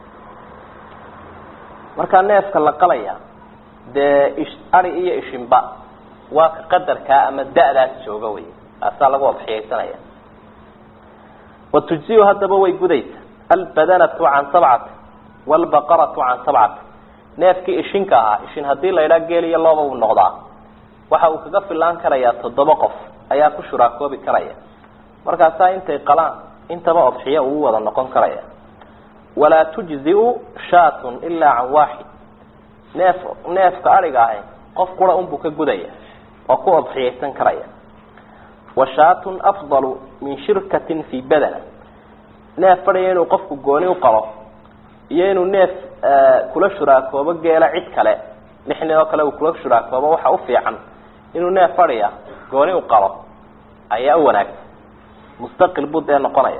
markaa neefka la qalaya dee ish ari iyo ishinba waa ka qadarkaa ama da-daas jooga wey taasaa lagu adxiyaysanaya wa tujziyu haddaba way gudaysa albadanatu can sabcati waalbaqaratu can sabcati neefkii ishinka ahaa ishin haddii la idhaa geel iyo looba uu noqdaa waxa uu kaga filaan karayaa toddoba qof ayaa ku shuraakoobi karaya markaasaa intay qalaan intaba odxiyo uu wada noqon karaya walaa tujziu shaatun ilaa can waaxid neef neefka ariga ahi qof qura unbuu ka gudaya oo ku odxiyaysan karaya wa shaatun afdalu min shirkatin fii badana neef fadhiya inuu qofku gooni u qalo iyo inuu neef kula shuraakoobo geela cid kale lix nin oo kale uu kula shuraakoobo waxa u fiican inuu neef fadhiya gooni u qalo ayaa u wanaagsan mustaqil buu dee noqonaya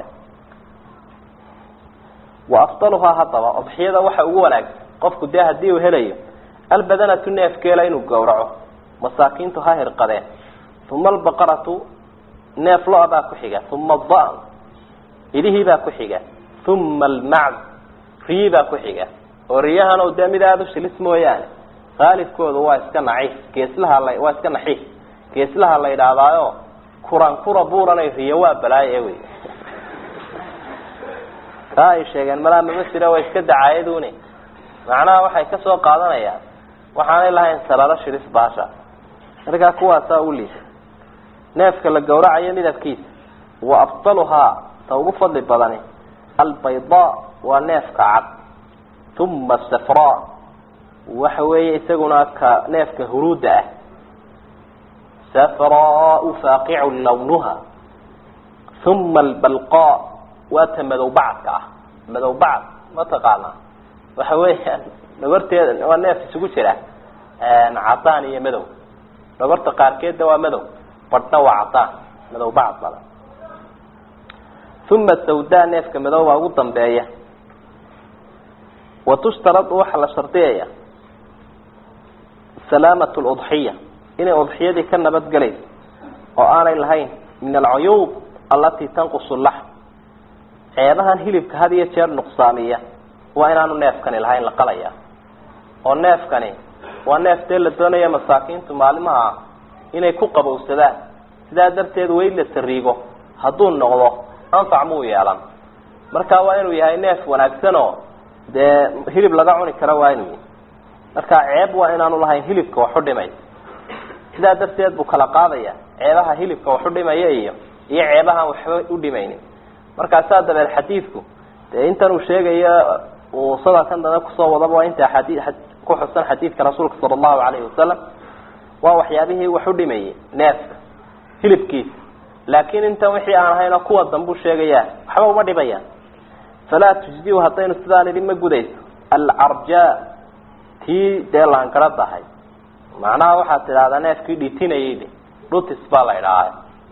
wa afdaluhaa haddaba odxiyada waxa ugu wanaagsan qofku dee haddii uu helayo albadanatu neef geela inuu gowraco masaakiintu ha hirqadeen uma albaqaratu neef lo-baa ku xiga uma adan idihiibaa ku xiga uma almacd riyibaa ku xiga oo riyahan o dee mid aada u shilis mooyaane qaalibkooda waa iska naciif geeslaha la waa iska naxiif geeslaha la yidhaahdaayo kuran kura buuranay riyo waa balaaye wey taa ay sheegeen malaa mama jira waa iska dacaayaduni macnaha waxay kasoo qaadanayaan waxaanay lahayn salalo shilis baasha markaa kuwaasaa u liisa neefka la gawracayo midabkiisa wa afdaluhaa ta ugu fadli badani albayda waa neefka cad uma asafra waxa weeye isaguna ka neefka huruudda ah safraau faaqicu lawnuha uma albalqa waa ta madow bacadka ah madow bacad mataqaanaa waxa weeyaan dhogorteeda waa neef isugu jira cadaan iyo madow dhogorta qaarkeedna waa madow badhna waa cadaan madow bacad badan uma sawda neefka madow baa ugu dambeeya wa tushtaradu waxaa la shardiyaya salaamat ludxiya inay udxiyadii ka nabadgelayso oo aanay lahayn min alcuyuub allatii tanqusu laxm ceebahan hilibka had iyo jeer nuqsaamiya waa inaanu neefkani lahayn la qalaya oo neefkani waa neef dee la doonaya masaakiintu maalimaha inay ku qabowsadaan sidaa darteed weyd la sariigo hadduu noqdo anfac muu yeelan marka waa inuu yahay neef wanaagsan oo dee hilib laga cuni kara waa inuu yahay marka ceeb waa inaanu lahayn hilibka waxu dhimay sidaa darteed buu kala qaadaya ceebaha hilibka waxu dhimaya iyo iyo ceebahaan waxba u dhimaynin markaasaa dabeed xadiidku dee intan uu sheegayo uu sadalkan dambe kusoo wadaba waa inta xadii ku xusan xadiidka rasuulka sala allahu calayhi wasalam waa waxyaabihii wax u dhimayay neefka hilibkiisa laakiin intan wixii aan ahayno kuwa dambuu sheegaya waxba uma dhimayaan falaa tujziu haddaynu sidaa nidhi ma gudayso alcarja tii dee laangaradahay macnaha waxaad tidhahdaa neefkii dhitinayay dhutis baa la idhaaha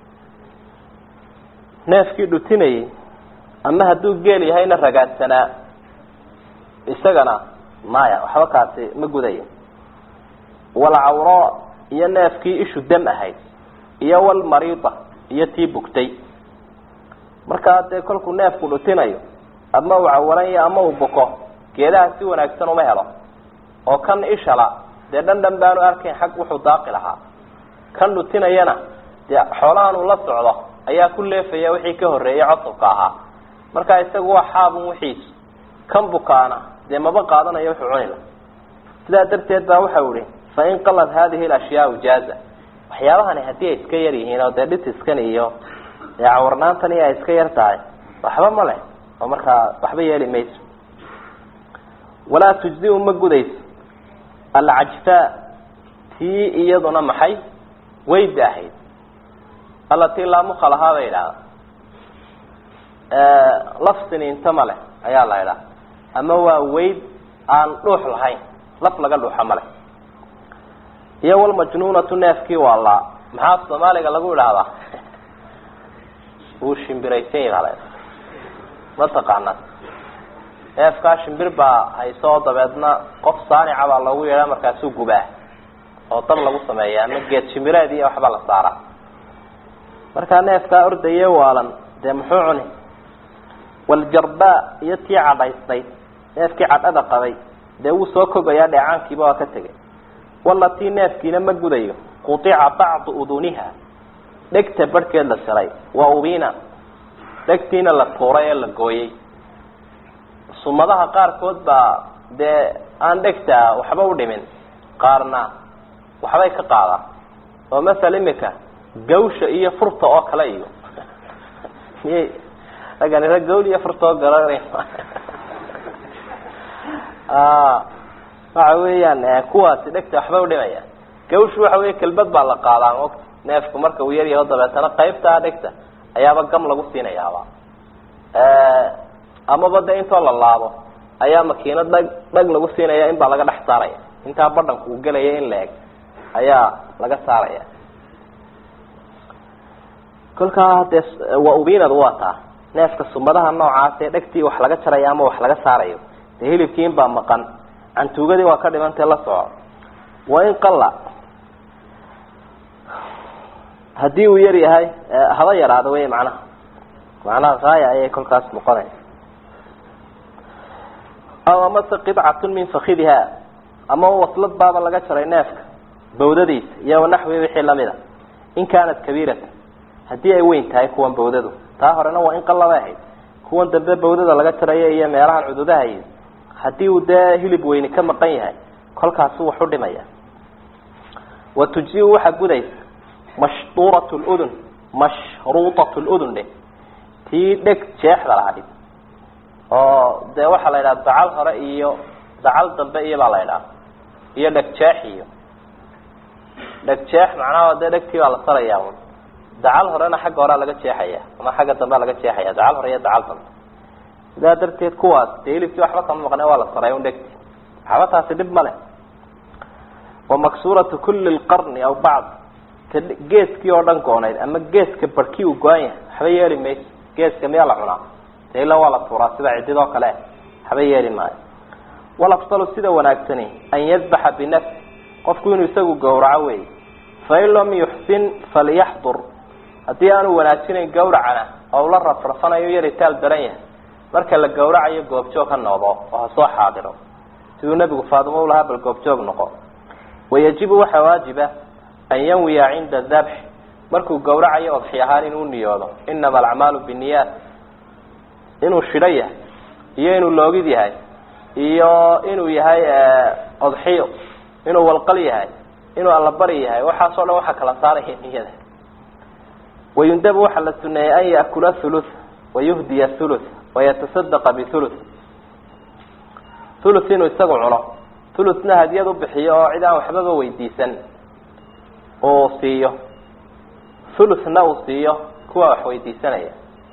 neefkii dhutinayay ama hadduu geel yahayna ragaadsanaa isagana maya waxba kaasi ma gudayo walcawra iyo neefkii ishu dam ahayd iyo walmariida iyo tii bugtay markaa dee kolkuu neefku dhutinayo ama uu cawanayo ama uu buko geedaha si wanaagsan uma helo oo kan ishala dee dhan dhan baanu arkayn xag wuxuu daaqi lahaa kan dhutinayana dee xoolahan uu la socdo ayaa ku leefaya wixii ka horreeyay cosubka ahaa marka isagu waa xaabun wixiisu kan bukaana dee maba qaadanayo wuxuu cunila sidaa darteed baa waxau ihi fain qalad hadihi alashyaau jaaza waxyaabahani haddii ay iska yar yihiin oo dee dhitiskan iyo dee cawarnaantan iyo ay iska yar tahay waxba ma leh oo markaa waxba yeeli mayso walaa tujzi-u ma gudayso alcajfaa tii iyaduna maxay weyda ahayd allatii laamuka lahaa bay idhahda lafsin inta ma leh ayaa la idhaha ama waa weyd aan dhuux lahayn laf laga dhuuxa ma leh iyo walmajnuunatu neefkii waa laa maxaa soomaaliga lagu idhaahdaa wuu shimbiraysan yahi ma taqaanaa neefkaa shimbir baa hayso oo dabeedna qof saanica baa loogu yeedhaa markaasuu gubaa oo dab lagu sameeya ama geed shimbireed iyo waxbaa la saaraa markaa neefkaa ordaye waalan dee muxuu cuni waljarbaa iyo tii cadhaysnayd neefkii cadhada qabay dee wuu soo kogayaa dheecaankiiba waa ka tegay walatii neefkiina ma gudayo qutica bacdu uduniha dhegta barhkeed la jaray wa ubina dhegtiina la tuuray ee la gooyey sumadaha qaarkood baa dee aan dhegta waxba u dhimin qaarna waxbay ka qaadaan oo masala imika gawsha iyo furta oo kale iyo miyay ragani rag gawl iyo furta oo galanay waxa weeyaan kuwaasi dhegta waxba udhimaya gawshu waxa weya kelbad baa la qaadaa mogta neefku marka uu yaryaho dabeetana qaybtaa dhegta ayaaba gam lagu siinayaaba amaba de intoo la laabo ayaa makiinad dhag dhag lagu siinaya in baa laga dhex saaraya intaa badhanku uu gelaya in la eg ayaa laga saaraya kolkaa dee waa ubinad waa taa neefka sumadaha noocaas ee dhegtii wax laga jarayo ama wax laga saarayo dee hilibkii in baa maqan cantuugadii waa ka dhimantee la soco wa in qalla haddii uu yar yahay haba yaraado wey macnaha macnaha haaya ayay kolkaas noqonaysa aw amase qidcatun min fakidiha ama waslad baaba laga jaray neefka bawdadiisa iyo wanaxwi wixii lamid a in kaanat kabiirata haddii ay weyn tahay kuwan bawdadu taa horena waa in qallabay ahayd kuwan dambe bawdada laga jarayo iyo meelahan cududaha iyo haddii uu dee hilib weyni ka maqan yahay kolkaasu wax u dhimaya wa tujzi-u waxaa gudaysa mashduurat ludun mashruutat ludun dheh tii dheg jeexda lahayd oo dee waxaa la yidhaha dacal hore iyo dacal dambe iyo baa la yidhaha iyo dheg jeex iyo dheg jeex macnaha dee dhegtii baa la saraya un dacal horena xagga horea laga jeexaya ama xagga dambea laga jeexaya dacal hore iyo dacal dambe sidaa darteed kuwaas dee hilibkii waxba kama maqne waa la saray un dhegti waxba taasi dhib ma leh wa maksuuratu kuli lqarni aw bacd ka geeskii oo dhan goonayd ama geeska barhkii uu go-an yahay waxba yeeli mayso geeska miyaa la cunaa dee ila waa la tuuraa sida cidid oo kale waxba yeeli maayo walafdalu sida wanaagsani an yadbaxa binafsi qofku inuu isagu gawraco wey fain lam yuxsin falyaxdur haddii aanu wanaajinayn gawracana oo la rafrafanayo yaritaal daran yahay marka la gawracayo goobjoog ha noqdo oo ha soo xaadiro siduu nebigu faadimo u lahaa bal goobjoog noqo wayajibu waxaa waajiba an yanwiya cinda dabx markuu gawracayo odxi ahaan inuu niyoodo inama alacmaalu binniyaat inuu shidho yahay iyo inuu loogid yahay iyo inuu yahay odxiyo inuu walqal yahay inuu allabari yahay waxaasoo dhan waxaa kala saaraya niyada wayundabu waxaa la suneeyey an yaakula thuluth wayuhdiya thuluth wayatasadqa bithuluth thuluth inuu isagu cuno thuluthna hadiyad u bixiyo oo cid aan waxbaba weydiisan uu siiyo thuluthna uu siiyo kuwa wax weydiisanaya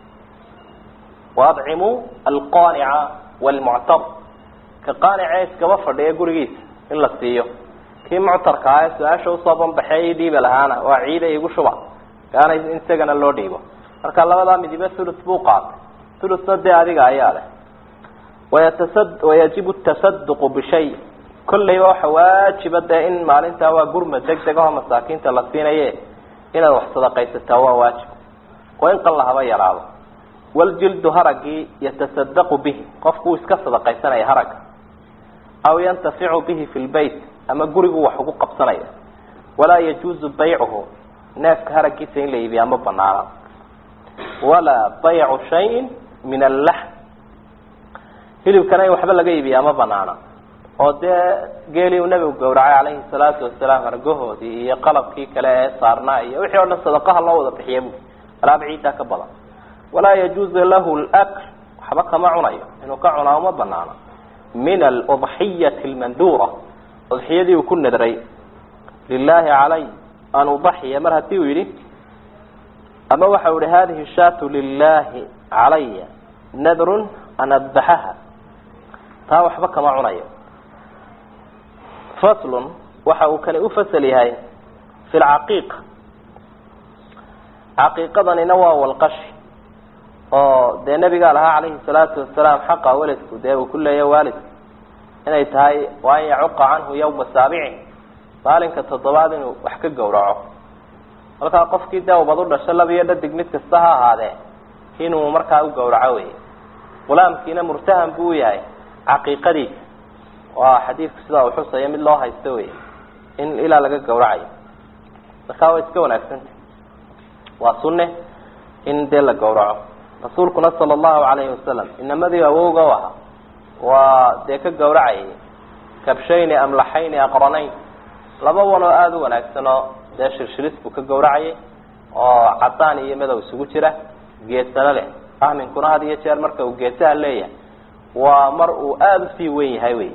waadcimuu alqaanica waalmuctar ka qaanicee iskaba fadhiya gurigiisa in la siiyo kii muctarka ah ee su-aasha usoo banbaxeey ii dhiiba lahaana waa ciida igu shuba kaana in isagana loo dhiibo marka labadaa midibe thuluth buu qaatay thuluthna dee adiga ayaa leh wayatasa wayajibu tasaduqu bishay kollayba waxa waajiba dee in maalintaa waa gurma deg deg aho masaakiinta la siinaye inaad wax sadaqaysataa waa waajib waa in qalla haba yaraado waljildu haragii yatasadaqu bihi qofku uu iska sadaqaysanaya haragga aw yantaficu bihi fi lbeyt ama gurigu wax ugu qabsanaya walaa yajuuzu baycuhu neefka haraggiisa in la iibiyaa ma banaana walaa baycu shayin min allaxm hilibkana in waxba laga iibiyaa ma banaana oo dee geelii uu nebigu gawracay calayhi salaatu wasalaam argahoodii iyo qalabkii kale ee saarnaa iyo wixii o dhan sadaqaha loo wada bixiya bu alaab ciiddaa ka badan walaa yajuuzu lahu lakl waxba kama cunayo inuu ka cunaa uma banaano min aludxiyati almanduura udxiyadii uu ku nadray lilahi calay an udaxiya mar hadii uu yidhi ama waxa u yihi hadihi shaatu lilahi calaya nadrun an adbaxaha taa waxba kama cunayo faslun waxa uu kani ufasal yahay fi lcaqiiqa caqiiqadanina waa walqashi oo dee nabigaa lahaa calayhi salaatu wasalaam xaqa weladku dee uu ku leeya waalidku inay tahay waa an yacuqa canhu yawma saabici maalinka toddobaad inuu wax ka gawraco markaa qofkii dee ubad u dhasho laba iyo dhadig mid kasta ha ahaadee inuu markaa u gawraco wey gulaamkiina murtahan buu u yahay caqiiqadiisa waa xadiidku sidaa uu xusaya mid loo haysto wey in ilaa laga gawracayo markaa way iska wanaagsantah waa sunne in dee la gawraco rasuulkuna sala allahu calayhi wasalam inamadii awowga u ahaa waa dee ka gawracayay kabshayni amlaxayni aqranayn laba wan oo aada u wanaagsan oo dee shirshiris buu ka gawracayay oo cadaan iyo madow isugu jira geesano leh ahminkuna had iyo jeer marka uu geesaha leeyahay waa mar uu aada usii wen yahay wey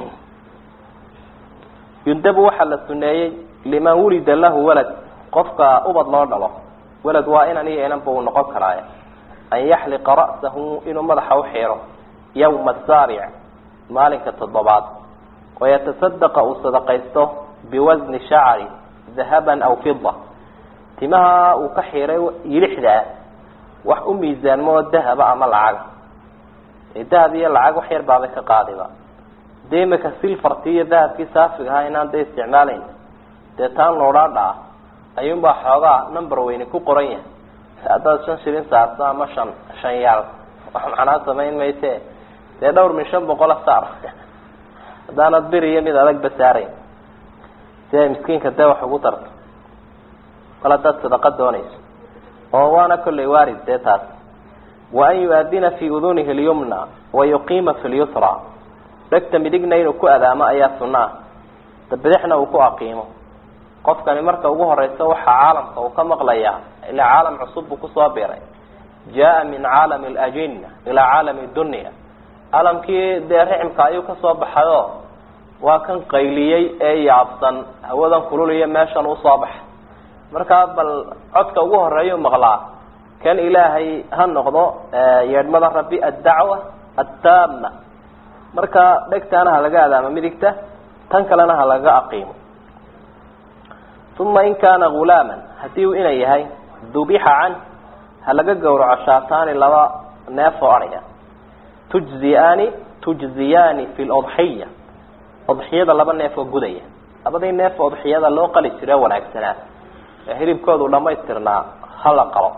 yundabu waxaa la suneeyey liman wulida lahu walad qofka ubad loo dhalo walad waa inan iyo inanba uu noqon karaaye an yaxliqa ra'sahu inuu madaxa uxiiro yawma asaabic maalinka toddobaad wayatasaddaqa uu sadaqaysto biwasni shacri dahaban aw fida timaha uu ka xiiray yilixdaa wax u miisaanmo oo dahaba ama lacaga dahab iyo lacag wax yar baabay ka qaadiba dee imika silfartii iyo dahabkii saafiga ahaa inaan dee isticmaalayn dee taan loodhaadha ah ayuunbaa xoogaa number weyne ku qoran yahay haddaad shan shilin saarto ama shan shan yaal wax macnaa samayn mayse dee dhawr min shan boqola saar haddaanad beri iyo mid adagba saarayn si ay miskiinka dee wax ugu darto kol haddaad sadaqa doonayso oo waana kollay waarid dee taas wa an yu-adina fi udunihi lyumna wa yuqiima fi lyusra dhegta midigna inuu ku adaamo ayaa sunno ah dabadexna uu ku aqiimo qofkani marka ugu horeysa waxaa caalamka uu ka maqlayaa ilaa caalam cusub buu kusoo biray jaa min caalami alajina ilaa caalami dunya caalamkii dee riximka ayuu kasoo baxayo waa kan qayliyey ee yaabsan hawadan kululiyo meeshan usoo baxay markaa bal codka ugu horeeyau maqlaa kan ilaahay ha noqdo yeedhmada rabbi addacwa attaama marka dhegtaana ha laga adaamo midigta tan kalena ha laga aqiimo uma in kaana gulaaman haddii uu ina yahay dubixa can ha laga gawraco shaataani laba neef oo adhiga tujziyaani tujziyaani fi lodxiya odxiyada laba neef oo gudaya labadii neef odxiyada loo qali jire wanaagsanaa ee hilibkoodu dhamaystirnaa hala qalo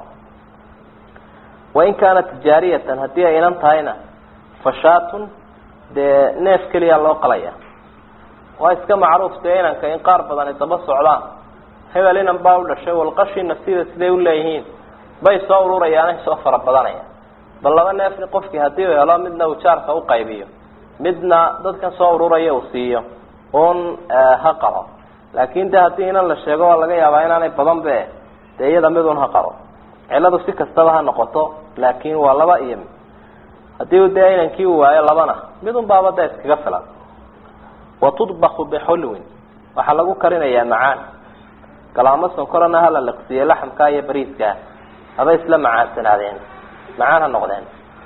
wain kaanat jaariyatan haddii ay inan tahayna fashaatun dee neef keliya loo qalaya waa iska macruuf dee inanka in qaar badan ay daba socdaan hebel inan baa u dhashay walqashina sida siday uleeyihiin bay soo ururayaanay soo fara badanaya bal laba neefni qofkii haddii uu helo midna uu jaarka uqaybiyo midna dadkan soo ururaya uu siiyo un ha qalo laakin de haddii inan la sheego waa laga yaabaa inaanay badan be dee iyada midun ha qalo ciladu si kastaba ha noqoto laakin waa laba iyo mid haddii dee inankii uu waayo labana midun baaba da iskaga filan watudbaku bixulwin waxaa lagu karinayaa macaan galaamo sonkorana hala liqsiye laxamka iyo bariiska haba isla macaansanaadeen macaan ha noqdeen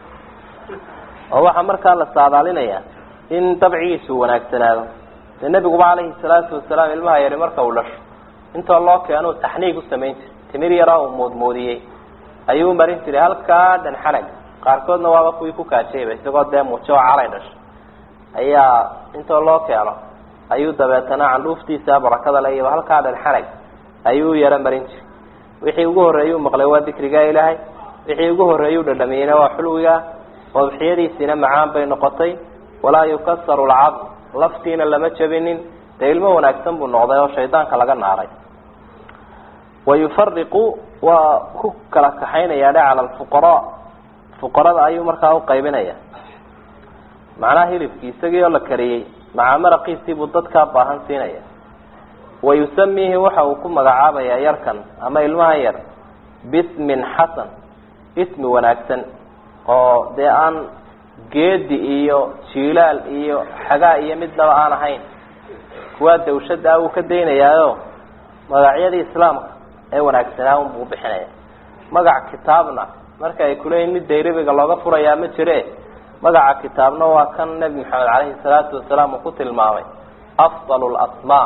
oo waxaa markaa la saadaalinaya in dabcigiisu wanaagsanaado dee nebiguba calayhi salaatu wasalaam ilmaha yari marka uu dhasho intoo loo keeno taxniig u samayn jiray timir yaraa uu moodmoodiyey ayuu marin jiray halkaa dhan xanag qaarkoodna waaba kuwii ku kaajayba isagoo dee mujo oo calay dhasho ayaa intoo loo keeno ayuu dabeetana candhuuftiisa barakada le iyo halkaa dhan xanag ayuu yaro marin jiray wixii ugu horreeyuu maqlay waa dikrigaa ilaahay wixii ugu horreeyuu dhadhamiyeyna waa xulwiga odxiyadiisiina macaan bay noqotay walaa yukasaru lcadm laftiina lama jabinin dee ilmo wanaagsan buu noqday oo shaydaanka laga naaray wayufariqu waa ku kala kaxaynaya dhe cala alfuqaraa fuqarada ayuu markaa uqaybinaya macnaha hilibkii isagii oo la kariyey maca maraqiisii buu dadkaa baahan siinaya wa yusamiihi waxa uu ku magacaabayaa yarkan ama ilmahan yar bismin xasan ismi wanaagsan oo dee aan geedi iyo jilaal iyo xagaa iyo midnaba aan ahayn kuwaa dawshada wuu ka daynayaayo magacyadii islaamka ee wanaagsanaa unbuu bixinaya magac kitaabna marka ay kuleeyihin mid dayrabiga looga furayaa ma jire magaca kitaabna waa kan nebi maxamed caleyhi salaatu wasalaam uu ku tilmaamay afdal lasmaa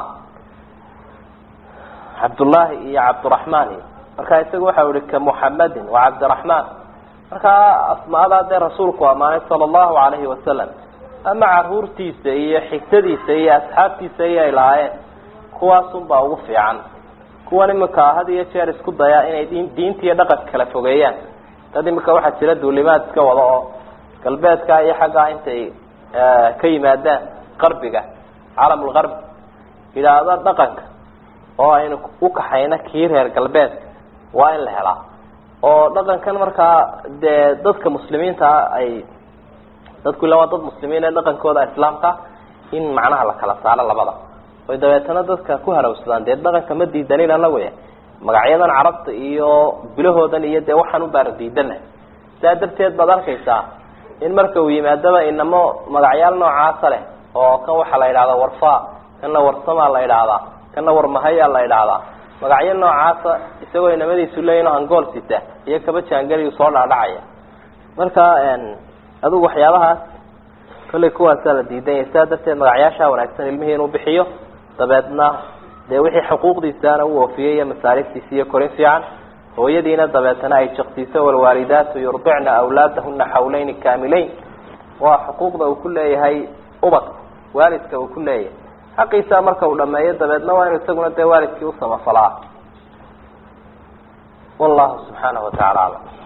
cabdullaahi iyo cabdiraxmaan iyo marka isaga waxau ihi ka muxamadin wa cabdiraxmaan markaa asmaadaa dee rasuulku ammaanay sala allahu calayhi wasalam ama caruurtiisa iyo xigtadiisa iyo asxaabtiisa ayay lahaayeen kuwaasunbaa ugu fiican kuwan imika had iyo jeer isku dayaa inay diinta iyo dhaqanka kala fogeeyaan dad imika waxaa jira duulimaad iska wada oo galbeedka iyo xaggaa intay ka yimaadaan qarbiga calamulgarbi yidhaahdo dhaqanka oo aynu u kaxayno kii reer galbeedka waa in la helaa oo dhaqankan markaa dee dadka muslimiintaa ay dadku ila waa dad muslimiin ee dhaqankooda islaamka in macnaha la kala saaro labada oy dabeetana dadka ku harawsadaan dee dhaqanka ma diidanin anagu magacyadan carabta iyo bilahoodan iyo dee waxaan u baara diidana sidaa darteed baad arkaysaa in marka uu yimaadaba inamo magacyaal noocaasa leh oo kan waxaa la yidhahdaa warfa kanna warsamaa la yidhaahdaa kanna warmahaya la yidhaahdaa magacyo noocaasa isagoo inamadiisu leeyihin hangool sita iyo kaba jaangeliyu soo dhaadhacaya marka adigu waxyaabahaas kollay kuwaasaa la diidanya sidaa darteed magacyaashaa wanaagsan ilmihii inuu bixiyo dabeedna dee wixii xuquuqdiisaana u oofiyey iyo masaariftiisa iyo korin fiican hooyadiina dabeetana ay jaqsiiso walwaalidaatu yurdicna awlaadahuna xawleyni kaamileyn waa xuquuqda uu ku leeyahay ubadka waalidka uu ku leeyahay xaqiisa marka uu dhameeyo dabeedna waa inu isaguna dee waalidkii usamafalaa wallahu subxaanahu watacaala aclam